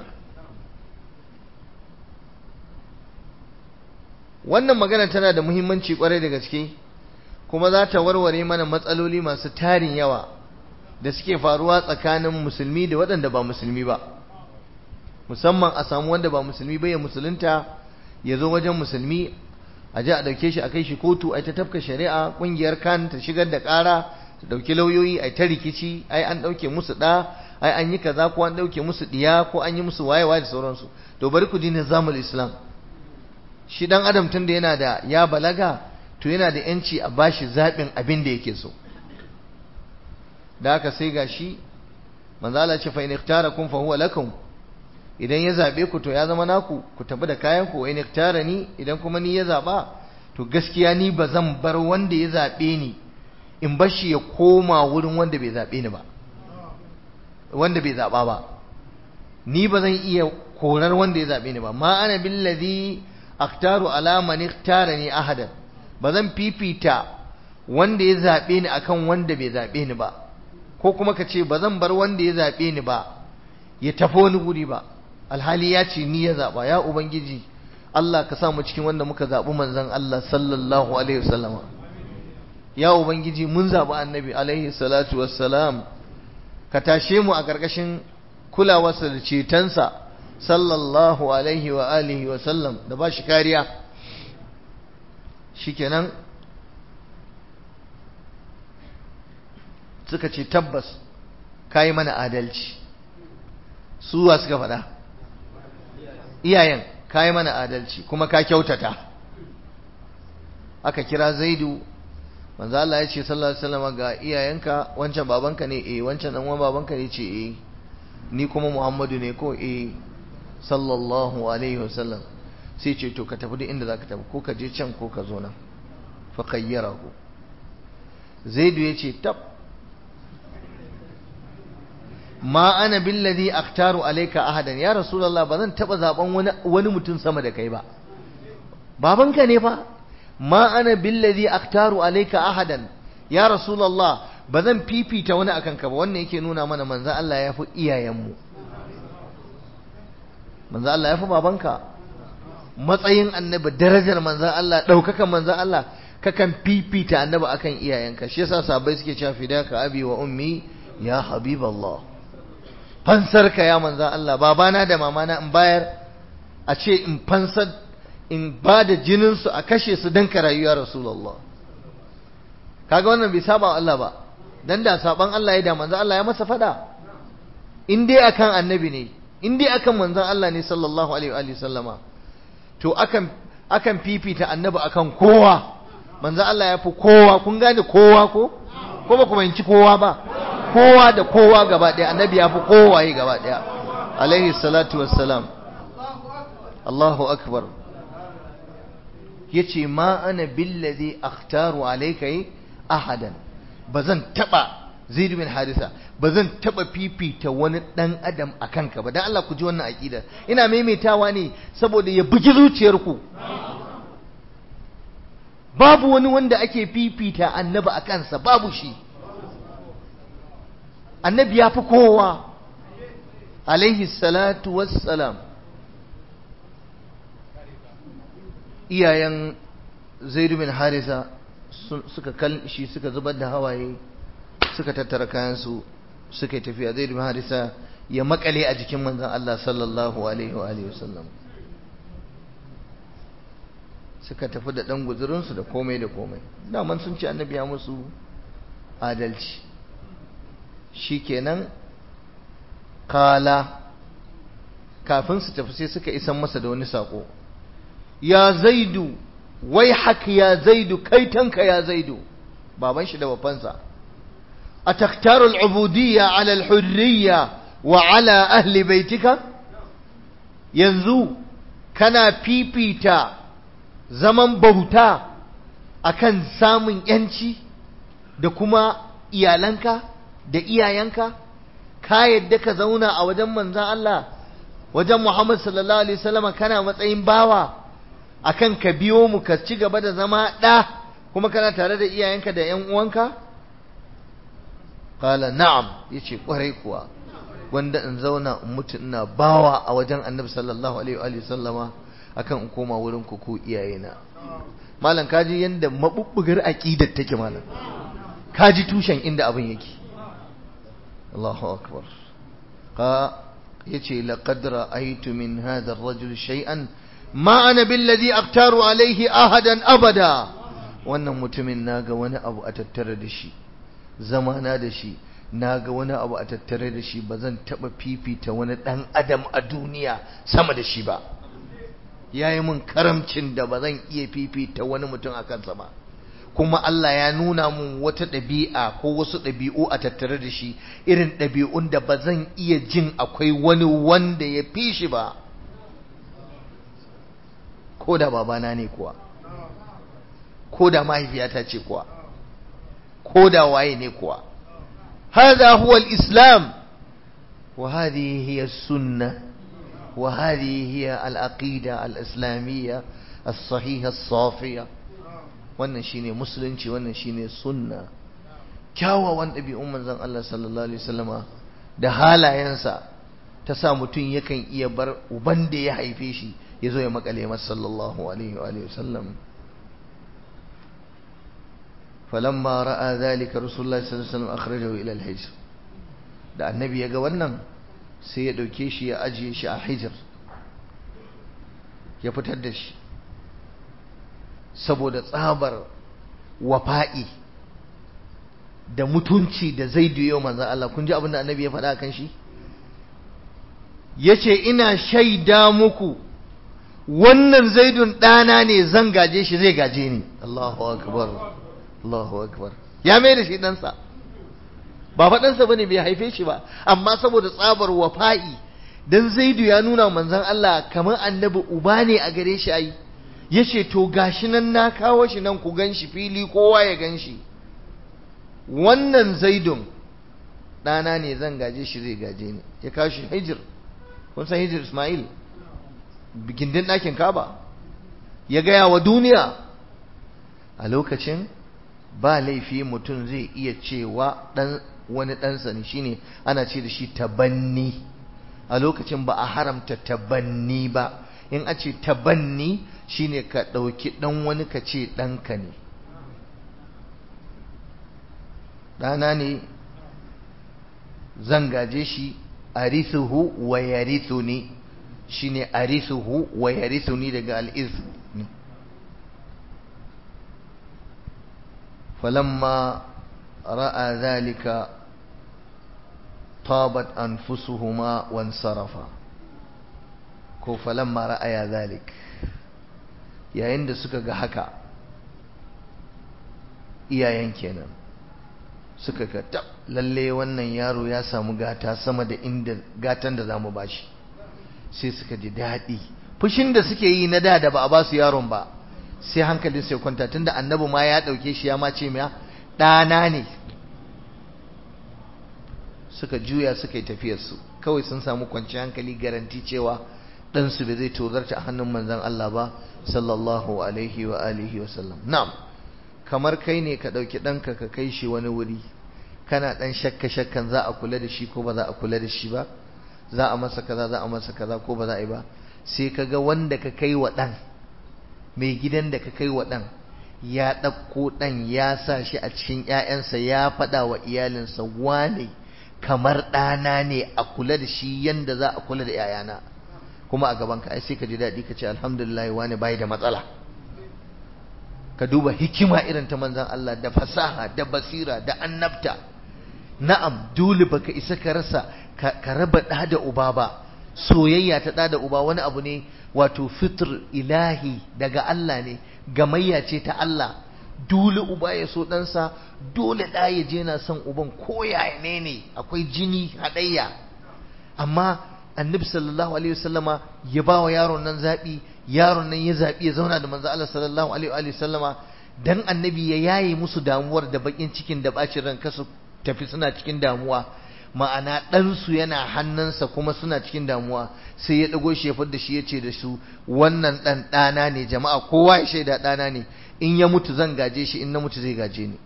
wannan magana tana da muhimmanci kwarai da gaske kuma za ta warware mana matsaloli masu tarin yawa da suke faruwa tsakanin musulmi da waɗanda ba musulmi ba musamman a samu wanda ba musulmi ba ya musulunta ya zo wajen musulmi a ji a ɗauke shi a kai shi kotu a ta tafka shari'a ƙungiyar kan ta shigar da ƙara su ɗauki lauyoyi a ta rikici ai an ɗauke musu ɗa ai an yi kaza ko an ɗauke musu ɗiya ko an yi musu wayewa da sauransu to bari ku ji nizamul islam shi ɗan adam tun da yana da ya balaga to yana da yanci a bashi zaɓin abin da yake so da haka sai ga shi manzo Allah ce fa in ikhtarakum fa huwa lakum idan ya zabe ku to ya zama naku ku tafi da kayan ku wa in ni idan kuma ni ya zaba to gaskiya ni ba zan bar wanda ya zabe ni in bar shi ya koma wurin wanda bai zabe ni ba wanda bai zaba ba ni ba zan iya korar wanda ya zabe ni ba ma ana billazi akhtaru ala man ikhtarani ahadan ba zan fifita wanda ya zabe ni akan wanda bai zabe ni ba ko kuma ka ce ba zan bar wanda ya zabe ni ba ya tafi wani guri ba alhali ya ce ni ya zaba ya ubangiji Allah ka sa mu cikin wanda muka zabi manzon Allah sallallahu alaihi wasallam ya ubangiji mun zabi annabi alaihi salatu wassalam ka tashe mu a ƙarƙashin kulawarsa da cetonsa sallallahu alaihi wa alihi wa sallam da ba shi kariya shikenan suka ce tabbas kayi mana adalci suwa suka faɗa iyayen kayi mana adalci kuma ka kyautata aka kira zaidu manzo Allah ya ce sallallahu alaihi wasallam ga iyayenka wancan babanka ne eh wancan dan uwan babanka ne ce eh ni kuma Muhammadu ne ko eh sallallahu alaihi wasallam sai ce to ka tafi duk inda zaka tafi ko ka je can ko ka zo nan fa khayyarahu zaidu ya ce tab ma ana billadhi akhtaru alayka ahadan ya rasulullah ba zan taba zaben wani wani mutum sama da kai ba babanka ne fa ma ana billadhi akhtaru alayka ahadan ya rasulullah ba zan fifita wani akan ka ba wannan yake nuna mana manzo Allah ya fi iyayenmu manzo Allah ya fi babanka matsayin annabi darajar manzo Allah daukakan manzo Allah kakan fifita annabi akan iyayenka shi yasa sahabbai suke cewa fidaka abi wa ummi ya habiballah fansarka ya manzan Allah babana da mamana in bayar a ce in fansar in ba da jininsu a kashe su don ka rayuwa Rasulullah kaga wannan bai saba Allah ba dan da saban Allah ya da manzan Allah ya masa fada in dai akan annabi ne in dai akan manzon Allah ne sallallahu alaihi wa sallama to akan akan fifita annabi akan kowa manzon Allah ya fi kowa kun gane kowa ko ko ba ku fahimci kowa ba kowa da kowa gaba ɗaya annabi ya fi kowaye gaba ɗaya alaihi salatu wassalam Allahu akbar yace ma ana billazi akhtaru alayka ahadan bazan taba Zaid bin Harisa bazan taba fifita wani dan adam akan ka ba dan Allah ku ji wannan aqida ina maimaitawa ne saboda ya bugi zuciyarku babu wani wanda ake fifita annabi a kansa babu shi annabi ya fi kowa alaihi salatu wassalam iyayen zaidu bin harisa suka shi suka zubar da hawaye suka tattara kayansu suka yi tafiya zaidu bin harisa ya makale a jikin manzan Allah sallallahu alaihi wa wasallam suka tafi da ɗan guzurinsu da komai da komai daman sun ce annabi ya musu adalci shikenan kala kafin su tafi sai suka isan masa da wani sako ya zaidu wai haka ya zaidu kaitanka ya zaidu baban shi da babansa a taktarul ubudiyya ala alhurriya wa ala ahli baitika yanzu kana fifita zaman bauta akan samun yanci da kuma iyalanka da iyayenka ka yadda ka zauna a wajen manzan Allah wajen Muhammad sallallahu alaihi wasallam kana matsayin bawa akan ka biyo mu ka ci gaba da zama ɗa kuma kana tare da iyayenka da ƴan uwanka qala na'am yace kwarai kuwa wanda in zauna in mutu ina bawa a wajen Annabi sallallahu alaihi wa sallama akan in koma wurin ku ku iyayena malam kaji yanda mabubbugar aqidar take malam kaji tushen inda abin yake Allahu akbar ka yace laqad ra'aytu min hadha ar-rajul shay'an ma ana billadhi aqtaru alayhi ahadan abada wannan mutumin naga wani abu a tattare da shi zamana da shi naga wani abu a tattare da shi bazan taba fifita wani dan adam a duniya sama da shi ba yayi mun karamcin da bazan iya fifita wani mutum a kansa ba kuma Allah ya nuna mun wata ɗabi'a ko wasu ɗabi'u a tattare da shi irin ɗabi'un da ba zan iya jin akwai wani wanda ya fi shi ba ko da babana ne kuwa ko da mahaifiyata ce kuwa ko da waye ne kuwa هذا هو الإسلام وهذه هي السنة وهذه هي العقيدة الإسلامية الصحيحة الصافية wannan shine musulunci wannan shine sunna kyawawan ɗabi'un manzon Allah sallallahu alaihi wasallama da halayensa ta sa mutum yakan iya bar uban da ya haife shi ya zo ya makale masa sallallahu alaihi wa sallam falamma ra'a zalika rasulullahi sallallahu alaihi wasallam akhrajahu ila al-hijr da annabi ya ga wannan sai ya dauke shi ya ajiye shi a hijr ya fitar da shi saboda tsabar wafa'i da mutunci da zaidu yau manzan Allah kun ji abin da annabi ya faɗa kan shi ya ce ina shaida muku wannan zaidun ɗana ne zan gaje shi zai gaje ni Allahu akbar Allahu akbar ya mai da shi ɗansa ba faɗansa ba ne bai haife shi ba amma saboda tsabar wafa'i dan zaidu ya nuna manzan Allah kamar annabi uba ne a gare shi ai ya ce to gashi nan na kawo shi nan ku gan shi fili kowa ya gan shi wannan zaidun ɗana ne zan gaje shi zai gaje ni ya kawo shi hijir kun san hijir ismail gindin ɗakin kaba ya gaya wa duniya a lokacin ba laifi mutum zai iya cewa ɗan wani ɗansa ne shine ana ce da shi tabanni a lokacin ba a haramta tabanni ba in a ce tabanni shine ka ɗauki ɗan wani ka ce ɗanka ne ɗana ne zan gaje shi arithuhu wa yarithuni shine arithuhu wa yarithuni daga al'ith ne falamma ra'a zalika tabat anfusuhuma wansarafa ko falamma ra'aya zalik yayin da suka ga haka iyayen kenan suka ga tab lalle wannan yaro ya samu gata sama da inda gatan da zamu bashi sai suka ji daɗi fushin da suke yi na da da ba a ba su yaron ba sai hankalin sai kwanta tunda annabi ma ya ɗauke shi ya ma ce ma ɗana ne suka juya suka yi tafiyarsu kawai sun samu kwanciyar hankali garanti cewa ɗansu bai zai tozarta a hannun manzan Allah ba sallallahu alaihi wa alihi wa sallam na'am kamar kai ne ka ɗauki ɗanka ka kai shi wani wuri kana ɗan shakka shakkan za a kula da shi ko ba za a kula da shi ba za a masa kaza za a masa kaza ko ba za a yi ba sai ka ga wanda ka kai wa ɗan mai gidan da ka kai wa ɗan ya ɗauko ɗan ya sa shi a cikin ‘ya'yansa ya faɗa wa iyalinsa wane kamar ɗana ne a kula da shi yanda za a kula da ‘ya'yana kuma a gaban ka ai sai ka ji daɗi ka ce alhamdulillah wane bai da matsala ka duba hikima irin ta manzan Allah da fasaha da basira da annabta na'am dole baka isa ka rasa ka raba ɗa da uba ba soyayya ta ɗa da uba wani abu ne wato fitr ilahi daga Allah ne gamayya ce ta Allah dole uba ya so ɗansa dole ɗa ya je na son uban ko yaya ne ne akwai jini haɗayya amma annabi sallallahu alaihi wasallama ya ba wa yaron nan zaɓi yaron nan ya zaɓi ya zauna da manzo Allah sallallahu alaihi wasallama dan annabi ya yaye musu damuwar da bakin cikin da bacin ran kasu tafi suna cikin damuwa ma'ana ɗansu yana hannunsa kuma suna cikin damuwa sai ya ɗago shi ya da shi ya ce da su wannan ɗan ɗana ne jama'a kowa ya shaida ɗana ne in ya mutu zan gaje shi in na mutu zai gaje ni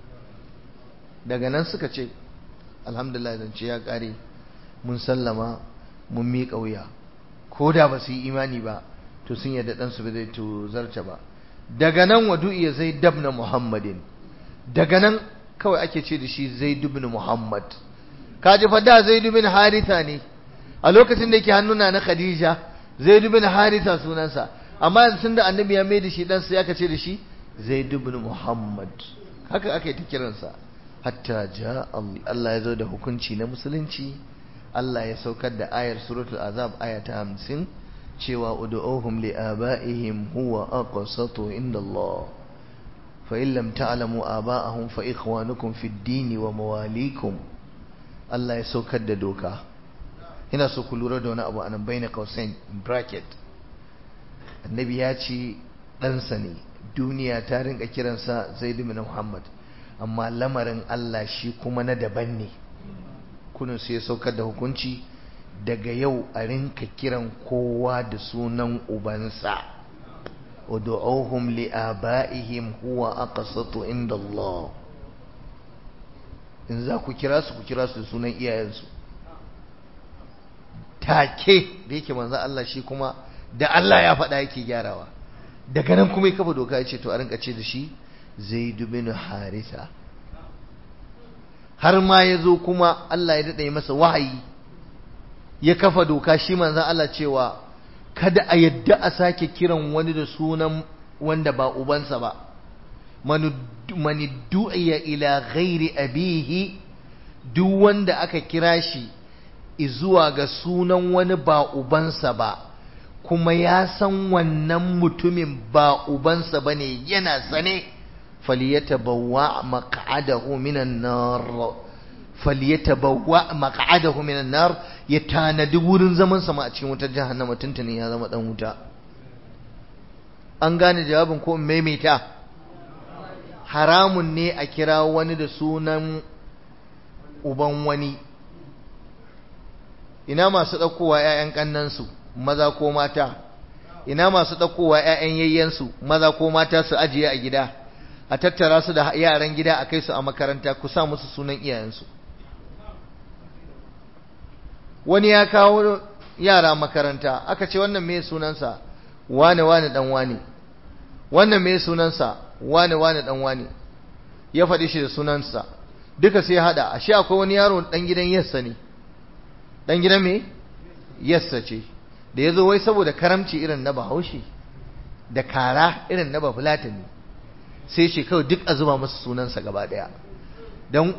daga nan suka ce alhamdulillah zance ya ƙare mun sallama mun miƙa wuya ko da ba su yi imani ba to sun yadda ɗansu ba zai tuzarta ba daga nan wadu iya zai dabna muhammadin daga nan kawai ake ce da shi zai dubna muhammad kaji fa da Zaid bin Haritha ne a lokacin da yake hannuna na Khadija Zaid bin Haritha sunansa amma yanzu da annabi ya mai da shi dan sai aka ce da shi Zaid bin Muhammad haka aka yi ta kiransa hatta ja Allah ya zo da hukunci na musulunci Allah ya saukar da ayar suratul azab aya ta 50 cewa ud'uhum li abaihim huwa aqsatu inda Allah fa in lam ta'lamu aba'ahum fa ikhwanukum fid dini wa mawalikum Allah ya saukar da doka ina so ku lura da wani abu anan bayna qausain bracket annabi ya ce ɗansa ne duniya ta rinka kiransa zaid bin muhammad amma lamarin Allah shi kuma na daban ne kunin sai ya saukar da hukunci daga yau a rinka kiran kowa da sunan ubansa ud'uhum li abaihim huwa aqsatu inda Allah in za ku kira su ku kira su da sunan iyayensu take da yake manzo Allah shi kuma da Allah ya faɗa yake gyarawa daga nan kuma ya kafa doka ya ce to a rinka ce da shi Zaid bin Haritha har ma ya zo kuma Allah ya daɗa masa wahayi ya kafa doka shi manzo Allah cewa kada a yadda a sake kiran wani da sunan wanda ba ubansa ba man du'iya ila ghairi abihi duk wanda aka kira shi zuwa ga sunan wani ba ubansa ba kuma ya san wannan mutumin ba ubansa bane yana sane falyatabawwa maq'adahu minan nar falyatabawwa maq'adahu minan nar ya tanadi wurin zaman sama a cikin wutar jahannama tuntuni ya zama dan wuta an gane jawabin ko maimaita haramun ne a kira wani da sunan uban wani ina masu ɗaukowa 'ya'yan ƙannansu maza ko mata ina masu ɗaukowa 'ya'yan yayyansu maza ko mata su ajiye a gida a tattara su da yaran gida a kai su a makaranta ku sa musu sunan iyayensu wani ya kawo yara makaranta aka ce wannan me sunansa wane wane dan wane wannan me sunansa wane wane dan wane ya faɗi shi da sunansa duka sai hada ashe akwai wani yaro dan gidan yassa ne dan gidan me yassa ce da yazo wai saboda karamci irin na Bahaushe da kara irin na Bafulatani sai shi kawai duk a zuba masa sunansa gaba daya dan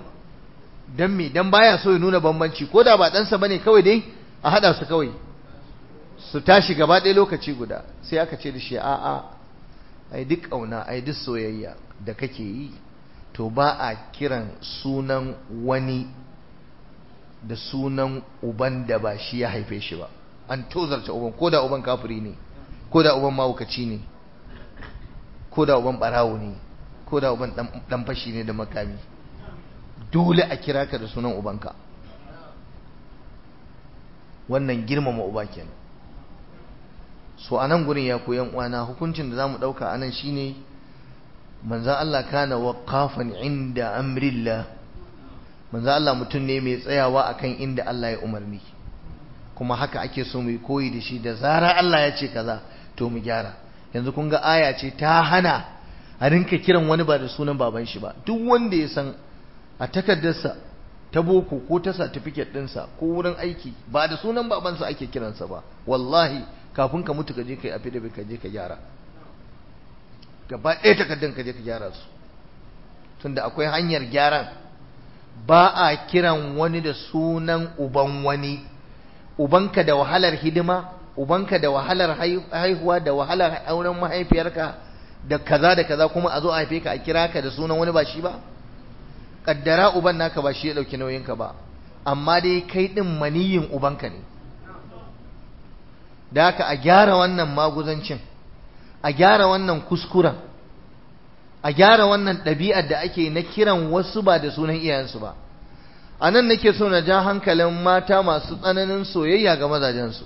dan me dan baya so ya nuna bambanci ko da ba ɗansa bane kawai dai a hada su kawai su tashi gaba ɗaya lokaci guda sai aka ce da shi a'a ai duk ƙauna ai duk soyayya da kake yi to ba a kiran sunan wani da sunan uban da ba shi ya haife shi ba an tozarta uban ko da uban kafiri ne ko da uban mawukaci ne ko da uban barawo ne ko da uban dan fashi ne da makami dole a kira ka da sunan ubanka wannan girmama uba kenan so anan gurin ya koyan uwana hukuncin da zamu dauka anan shine manzon Allah kana waqafan inda amrillah manzon Allah mutum ne mai tsayawa akan inda Allah ya umarni kuma haka ake so mu koyi da shi da zara Allah ya ce kaza to mu gyara yanzu kun ga aya ce ta hana a rinka kiran wani ba da sunan baban shi ba duk wanda ya san a takardarsa ta boko ko ta certificate ɗinsa ko wurin aiki ba da sunan babansa ake kiransa ba wallahi kafin ka mutu ka je ka yi affidavit ka je ka gyara gaba ɗaya takardun ka je ka gyara su tunda akwai hanyar gyaran ba a kiran wani da sunan uban wani ubanka da wahalar hidima ubanka da wahalar haihuwa da wahalar auren mahaifiyarka da kaza da kaza kuma a zo a haife ka a kira ka da sunan wani ba shi ba kaddara uban naka ba shi ya dauki nauyinka ba amma dai kai din maniyin ubanka ne da haka a gyara wannan maguzancin a gyara wannan kuskuren a gyara wannan ɗabi'ar da ake na kiran wasu ba da sunan iyayensu ba a nan nake so na ja hankalin mata masu tsananin soyayya ga mazajensu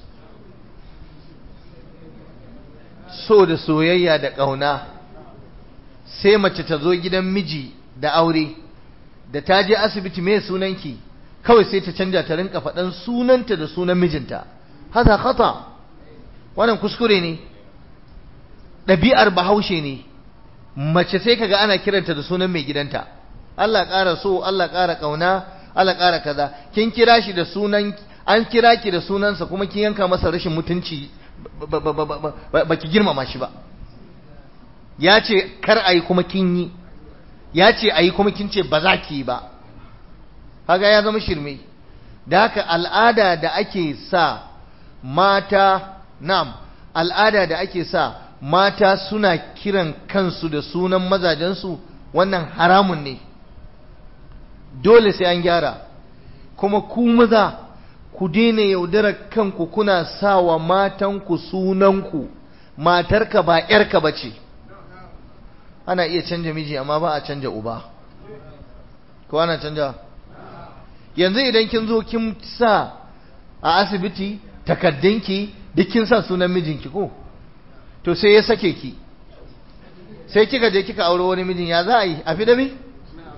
so da soyayya da ƙauna sai mace ta zo gidan miji da aure da ta je asibiti mai sunanki kawai sai ta canja ta rinka faɗan sunanta da sunan mijinta haza khata wannan kuskure ne ɗabi'ar bahaushe ne mace sai kaga ana kiranta da sunan mai gidanta Allah ƙara so Allah ƙara ƙauna Allah ƙara kaza kin kira shi da sunan an kira ki da sunansa kuma kin yanka masa rashin mutunci baki girmama shi ba ya ce kar ayi kuma kin yi ya ce ayi kuma kin ce ba za ki yi ba kaga ya zama shirme da haka al'ada da ake sa mata nam al'ada da ake sa mata suna kiran kansu da sunan mazajensu wannan haramun ne dole sai an gyara kuma ku maza ku daina yaudarar kanku kuna sawa matanku sunanku matarka ba ‘yarka ba ce ana iya canja miji amma ba a canja uba ko ana canja yanzu idan kin zo kin sa a asibiti takaddunki duk kin sa sunan mijinki ko to sai ya sake ki sai kika je kika aure wani mijin ya za a yi a fi da mi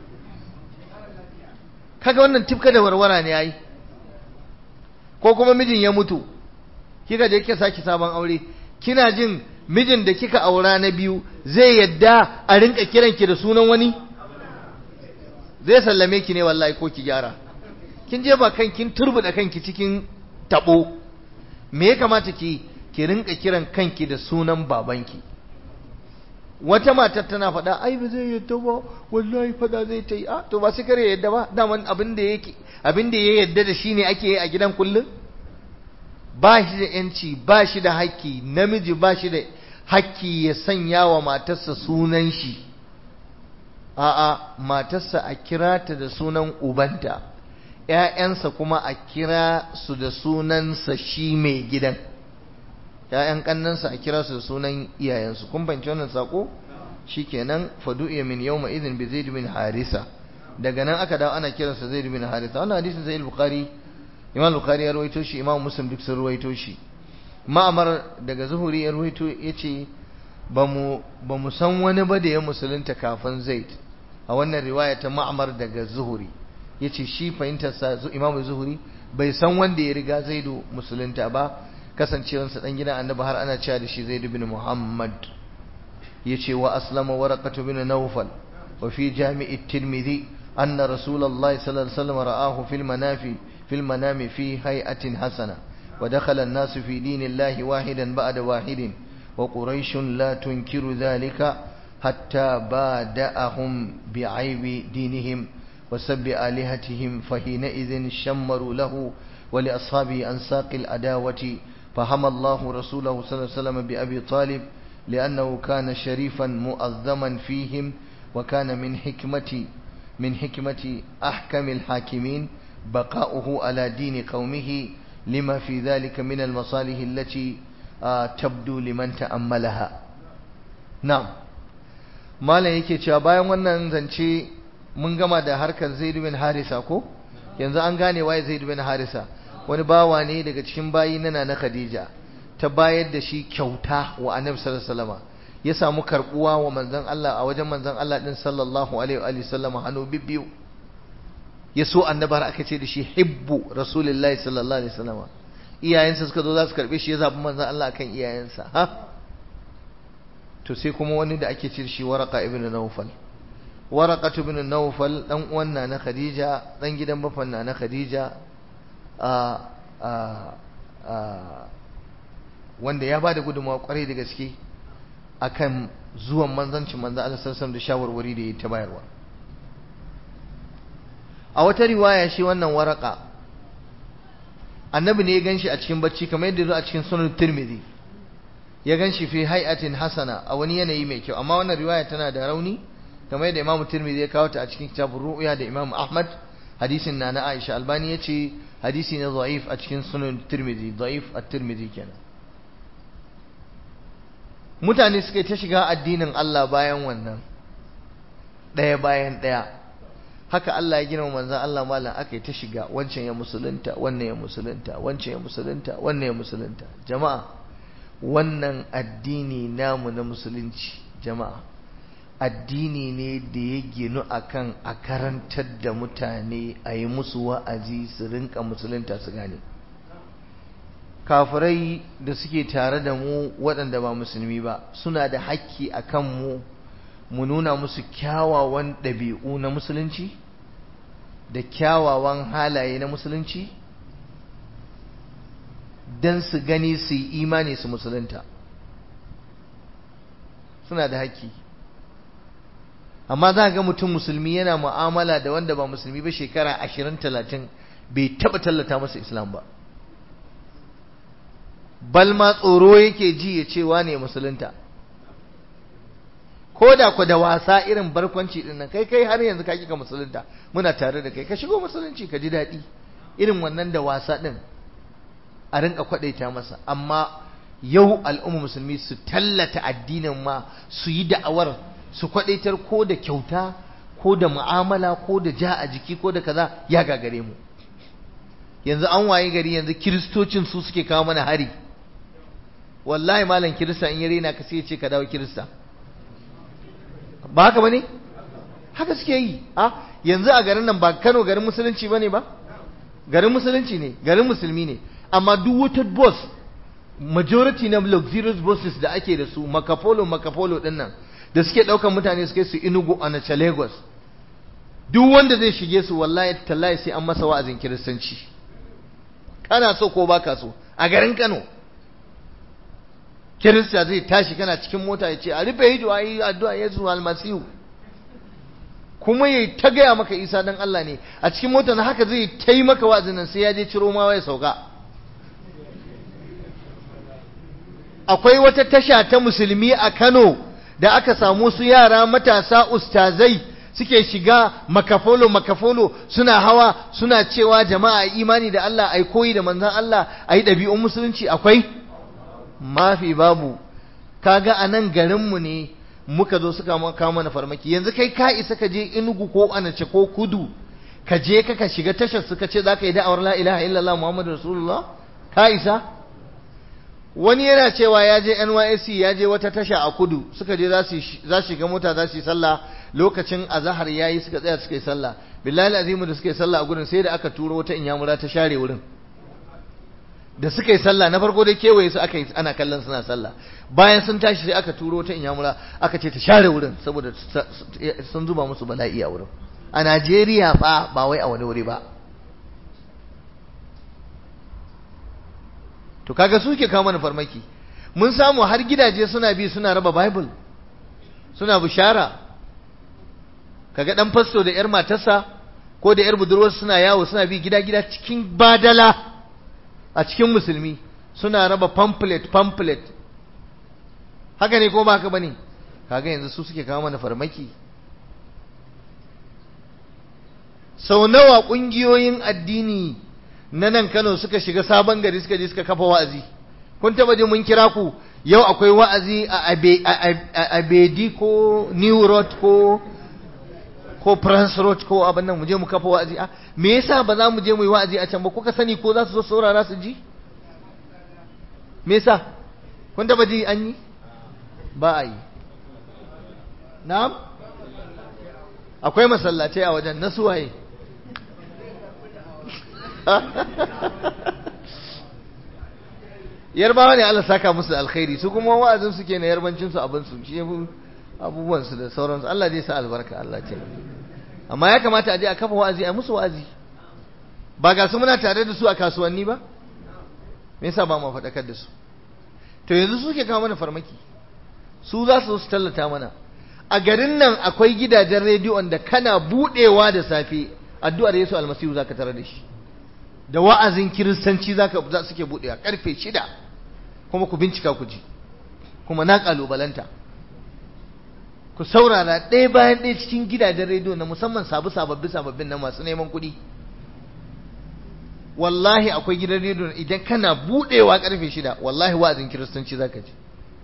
kaga wannan tifka da warwara ne yayi ko kuma mijin ya mutu kika je kika saki sabon aure kina jin mijin da kika aura na biyu zai yadda a rinka kiranki da sunan wani zai sallame ki ne wallahi ko ki gyara kin je ba kan kin turbuda kanki cikin tabo me ya kamata ki ki rinka kiran kanki da sunan babanki wata matar tana faɗa ai ba zai yadda ba wallahi faɗa zai ta yi a to ba su kare yadda ba daman abin da yake abin da ya yadda da shi ne ake yi a gidan kullum ba shi da yanci ba shi da haƙƙi namiji ba shi da haƙƙi ya sanya wa matarsa sunan shi a'a matarsa a kira ta da sunan ubanta ‘ya'yansa kuma a kira su da sunansa shi mai gidan ‘ya'yan ƙannansa a kira su da sunan iyayensu kun fahimci wannan saƙo shi kenan fadu'iya min yau ma izin bi zaid bin harisa daga nan aka dawo ana kiransa zaid bin harisa wannan hadisin sai bukhari imam bukhari ya rawaito shi imam muslim duk sun rawaito shi ma'amar daga zuhuri ya rawaito yace ba mu ba mu san wani ba da ya musulunta kafin zaid a wannan riwaya ta ma'amar daga zuhuri yace shi fahimtarsa imam zuhuri bai san wanda ya riga zaidu musulunta ba kasancewarsa dan gidan annabi har ana cewa da shi zaid bin muhammad yace wa aslama waraqatu bin nawfal wa fi jami' at-tirmidhi anna rasulullahi sallallahu alaihi wasallam ra'ahu fil manafi fil manami fi hay'atin hasana wa dakhala an-nas fi dinillahi wahidan ba'da wahidin wa quraish la tunkiru dhalika hatta bada'ahum bi'aybi dinihim وسب آلهتهم فحينئذ شمروا له ولأصحابه أن ساق الأداوة فهم الله رسوله صلى الله عليه وسلم بأبي طالب لأنه كان شريفا مؤذما فيهم وكان من حكمة من حكمة أحكم الحاكمين بقاؤه على دين قومه لما في ذلك من المصالح التي تبدو لمن تأملها نعم malam yake cewa bayan wannan zance mun gama da harkar Zaid bin Harisa ko yanzu an gane waye Zaid bin Harisa wani bawa ne daga cikin bayi na na Khadija ta bayar da shi kyauta wa Annabi sallallahu alaihi wasallam ya samu karbuwa wa manzon Allah a wajen manzon Allah din sallallahu alaihi wa sallam hannu bibbiyu ya so annabar aka ce da shi hibbu rasulullahi sallallahu alaihi wasallam iyayensa suka zo za su karbe shi ya zabi manzon Allah akan iyayensa ha to sai kuma wani da ake ce shi waraka ibn nawfal waraka ibn nawfal dan uwan na khadija dan gidan bafan na khadija a a a wanda ya bada gudunmawa kwarai da gaske akan zuwan manzancin manzon Allah sallallahu alaihi da shawarwari da ya ta bayarwa a wata riwaya shi wannan waraka annabi ne ya ganshi a cikin bacci kamar yadda zo a cikin sunan tirmidhi ya ganshi fi hay'atin hasana a wani yanayi mai kyau amma wannan riwaya tana da rauni kamar yadda imamu tirmidhi ya kawo ta a cikin kitabun ru'ya da imamu ahmad hadisin na na aisha albani ya ce hadisi ne da'if a cikin sunan tirmidhi da'if at-tirmidhi kenan mutane suka ta shiga addinin Allah bayan wannan ɗaya bayan ɗaya haka Allah ya gina manzan Allah malam aka yi ta shiga wancan ya musulunta wannan ya musulunta wancan ya musulunta wannan ya musulunta jama'a wannan addini namu na musulunci jama'a addini ne da ya ginu akan a karantar da mutane a yi musu wa'azi su rinka musulunta su gane kafirai da suke tare da mu waɗanda ba musulmi ba suna da hakki a kan mu mu nuna musu kyawawan ɗabi'u na musulunci da kyawawan halaye na musulunci don su gani su yi imani su musulunta suna da hakki amma za ga mutum musulmi yana mu'amala da wanda ba musulmi ba shekara ashirin talatin bai taɓa tallata masa islam ba bal ma tsoro yake ji ya ce wane musulunta ko da ku da wasa irin barkwanci din nan kai kai har yanzu ka kika musulunta muna tare da kai ka shigo musulunci ka ji daɗi irin wannan da wasa din a rinka kwadaita masa amma yau al'umma musulmi su tallata addinin ma su yi da'awar su kwadaitar ko da kyauta ko da mu'amala ko da ja a jiki ko da kaza ya gagare mu yanzu an waye gari yanzu kiristocin su suke kawo mana hari wallahi malam kirista in ya rena ka sai ya ce ka dawo kirista ba haka bane haka suke yi a yanzu a garin nan ba Kano garin musulunci bane ba garin musulunci ne garin musulmi ne amma duk wata boss majority na luxurious bosses da ake da su makapolo makapolo din nan da suke daukan mutane suke su Enugu a Nacha Lagos duk wanda zai shige su wallahi tallahi sai an masa wa'azin kiristanci kana so ko baka so a garin Kano kirista zai tashi kana cikin mota ya ce a rufe hijo a yi addu'a yesu almasihu kuma ya ta gaya maka isa dan Allah ne a cikin mota na haka zai ta yi maka wa'azin nan sai ya je ciro ma ya sauka akwai wata tasha ta musulmi a Kano da aka samu su yara matasa ustazai suke shiga makafolo makafolo suna hawa suna cewa jama'a imani da Allah ai koyi da manzon Allah ai ɗabi'un musulunci akwai mafi babu kaga a nan garinmu ne muka zo suka kawo mana farmaki yanzu kai ka isa ka je inugu ko anace ko kudu ka je ka ka shiga tashar suka ce za ka yi da'awar la ilaha illallah muhammadu rasulullah ka isa wani yana cewa ya je NYSC ya je wata tasha a kudu suka je za su shiga mota za su yi sallah lokacin azahar yayi suka tsaya suka yi sallah billahi azimu da suka yi sallah a gudun sai da aka turo wata inyamura ta share wurin da suka yi sallah na farko dai kewaye su aka yi ana kallon suna sallah bayan sun tashi sai aka turo ta inyamura aka ce ta share wurin saboda sun zuba musu bala'i a wurin a Najeriya fa ba wai a wani wuri ba to kaga suke kawo mana farmaki mun samu har gidaje suna bi suna raba bible suna bishara kaga dan fasto da yar matarsa ko da yar budurwar suna yawo suna bi gida gida cikin badala a cikin musulmi suna raba pamphlet pamphlet haka ne ko ba haka bane kaga yanzu su suke kawo mana farmaki sau nawa ƙungiyoyin addini na nan Kano suka shiga sabon gari suka je suka kafa wa'azi kun taba je mun kira ku yau akwai wa'azi a Abedi ko New Road ko ko France Road ko abin nan mu je mu kafa wa'azi a me yasa ba za mu je mu yi wa'azi a can ba kuka sani ko za su zo saurara su ji me yasa kun taba ji an yi ba a yi na'am akwai masallatai a wajen na suwaye yarbawa ne Allah saka musu alkhairi su kuma wa'azin su ke na yarbancin su abin su shi abubuwan su da sauransu Allah zai sa albarka Allah ce amma ya kamata a je a kafa wa'azi a musu wa'azi ba ga su muna tare da su a kasuwanni ba me yasa ba mu faɗakar da su to yanzu suke kawo mana farmaki su za su su tallata mana a garin nan akwai gidajen rediyon da kana budewa da safe addu'ar Yesu almasihu zaka tare da shi da wa'azin kiristanci zaka za suke budewa karfe shida kuma ku bincika ku ji kuma na kalubalanta ku saurara ɗaya bayan ɗaya cikin gidajen rediyo na musamman sabu sababbi sababbin na masu neman kuɗi wallahi akwai gidan rediyo idan kana budewa karfe shida wallahi wa'azin kiristanci zaka ji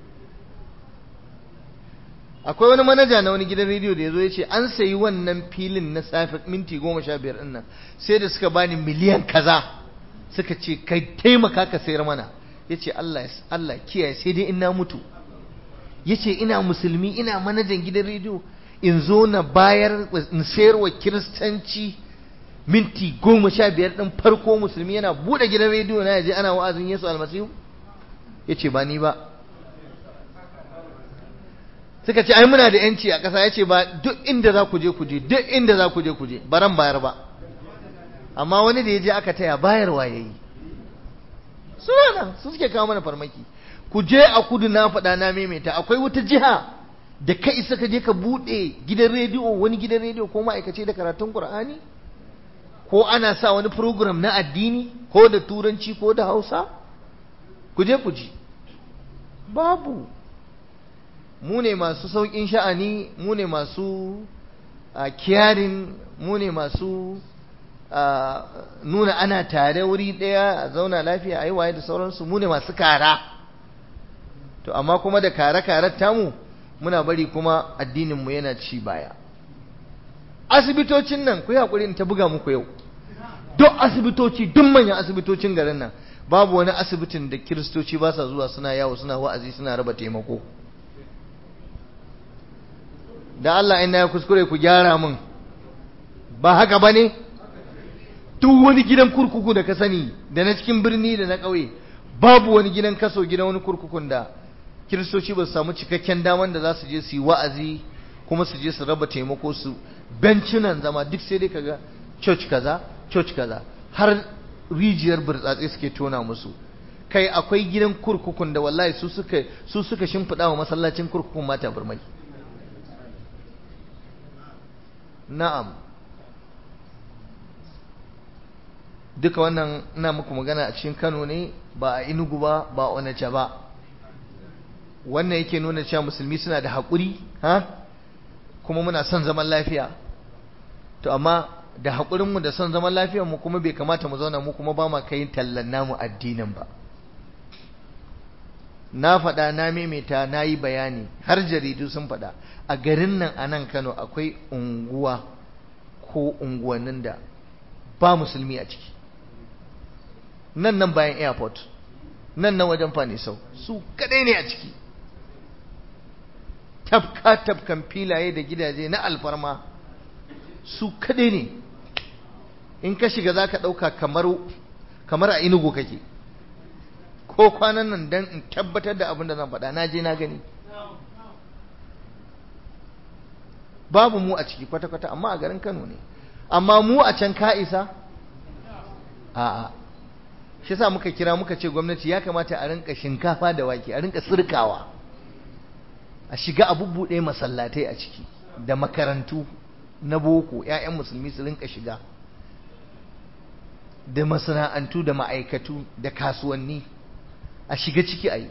akwai wani manaja na wani gidan rediyo da ya zo ya ce an sayi wannan filin na safe minti goma sha biyar ɗin nan sai da suka bani miliyan kaza suka ce kai taimaka ka sayar mana ya ce Allah Allah kiyaye sai dai in na mutu ya ce ina musulmi ina manajan gidan rediyo in zo na bayar in sayar wa kiristanci minti goma sha biyar ɗin farko musulmi yana buɗe gidan rediyo na yaje ana wa'azin Yesu almasihu ya ce ba ni ba suka ce ai muna da yanci a ƙasa ya ce ba duk inda za ku je ku je duk inda za ku je ku je baran bayar ba amma wani da ya je aka taya bayarwa ya yi suna nan su suke kawo mana farmaki ku je a kudu na faɗa na maimaita akwai wata jiha da ka isa ka je ka buɗe gidan rediyo wani gidan rediyo ko ma'aikace da karatun qur'ani ko ana sa wani program na addini ko da turanci ko da hausa ku je ku ji babu mu ne masu sauƙin sha'ani mu ne masu kiyarin mu ne masu nuna ana tare wuri ɗaya a zauna lafiya a yi waye da sauransu mu ne masu kara to amma kuma da kare-karen tamu muna bari kuma addininmu yana ci baya asibitocin nan ku yi haƙuri in ta buga muku yau duk asibitoci duk manyan asibitocin garin nan babu wani asibitin da kiristoci ba sa zuwa suna yawo suna wa'azi suna raba taimako da Allah ina ya kuskure ku gyara min ba haka ba ne duk wani gidan kurkuku da ka sani da na cikin birni da na ƙauye babu wani gidan kaso gidan wani kurkukun da kiristoci ba su samu cikakken daman da za su je su yi wa'azi kuma su je su raba taimako su bencinan zama duk sai dai kaga church kaza church kaza har rijiyar burtsatse suke tona musu kai akwai gidan kurkukun da wallahi su suka su suka shimfiɗa wa masallacin kurkukun mata burmai na'am duka wannan ina muku magana a cikin Kano ne ba a Enugu ba ba a Onitsha ba wannan yake nuna cewa musulmi suna da haƙuri ha kuma muna son zaman lafiya to amma da haƙurinmu da son zaman lafiyar mu kuma bai kamata mu zauna mu kuma ba ma kai tallan namu addinin ba na faɗa na maimaita na yi bayani har jaridu sun faɗa a garin nan a nan Kano akwai unguwa ko unguwannin da ba musulmi a ciki nan nan bayan airport nan nan wajen fanisau su kadai ne a ciki tafka tafkan filaye da gidaje na alfarma su kadai ne in ka shiga za ka ɗauka kamar a inugu kake ko kwanan nan don in tabbatar da abin da zan faɗa na je na gani babu mu a ciki kwata-kwata amma a garin kano ne amma mu a can ka isa a'a shi sa muka kira muka ce gwamnati ya kamata a rinka shinkafa da wake a rinka sirkawa a shiga a bubbuɗe masallatai a ciki da makarantu na boko 'ya'yan musulmi su rinka shiga da masana'antu da ma'aikatu da kasuwanni a shiga ciki a yi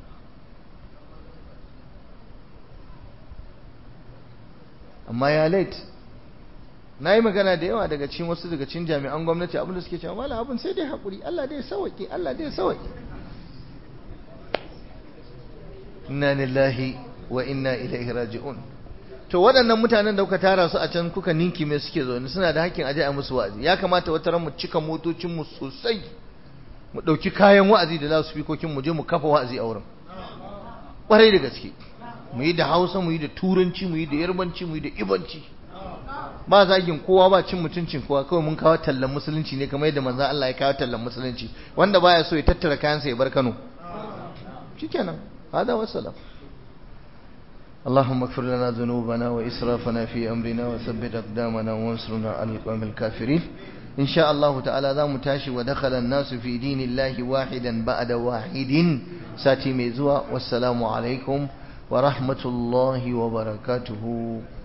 amma ya late na yi magana da yawa daga cikin wasu daga cikin jami'an gwamnati abinda suke cewa mala abin sai dai haƙuri Allah dai sauƙi Allah dai sauƙi inna lillahi wa inna ilaihi raji'un to waɗannan mutanen da kuka tara su a can kuka ninki mai suke zaune suna da hakkin aje a musu wa'azi ya kamata wata ran mu cika motocin mu sosai mu ɗauki kayan wa'azi da za su fi kokin mu je mu kafa wa'azi a wurin ƙwarai da gaske mu yi da hausa mu yi da turanci mu yi da yarbanci mu yi da ibanci ba zagin kowa ba cin mutuncin kowa kawai mun kawo tallan musulunci ne kamar yadda manzon Allah ya kawo tallan musulunci wanda baya so ya tattara kayansa ya bar Kano shikenan hada wassalam اللهم اغفر لنا ذنوبنا وإسرافنا في أمرنا وثبت أقدامنا وانصرنا على القوم الكافرين إن شاء الله تعالى ذا متاشي ودخل الناس في دين الله واحدا بعد واحد ساتي ميزوا والسلام عليكم ورحمة الله وبركاته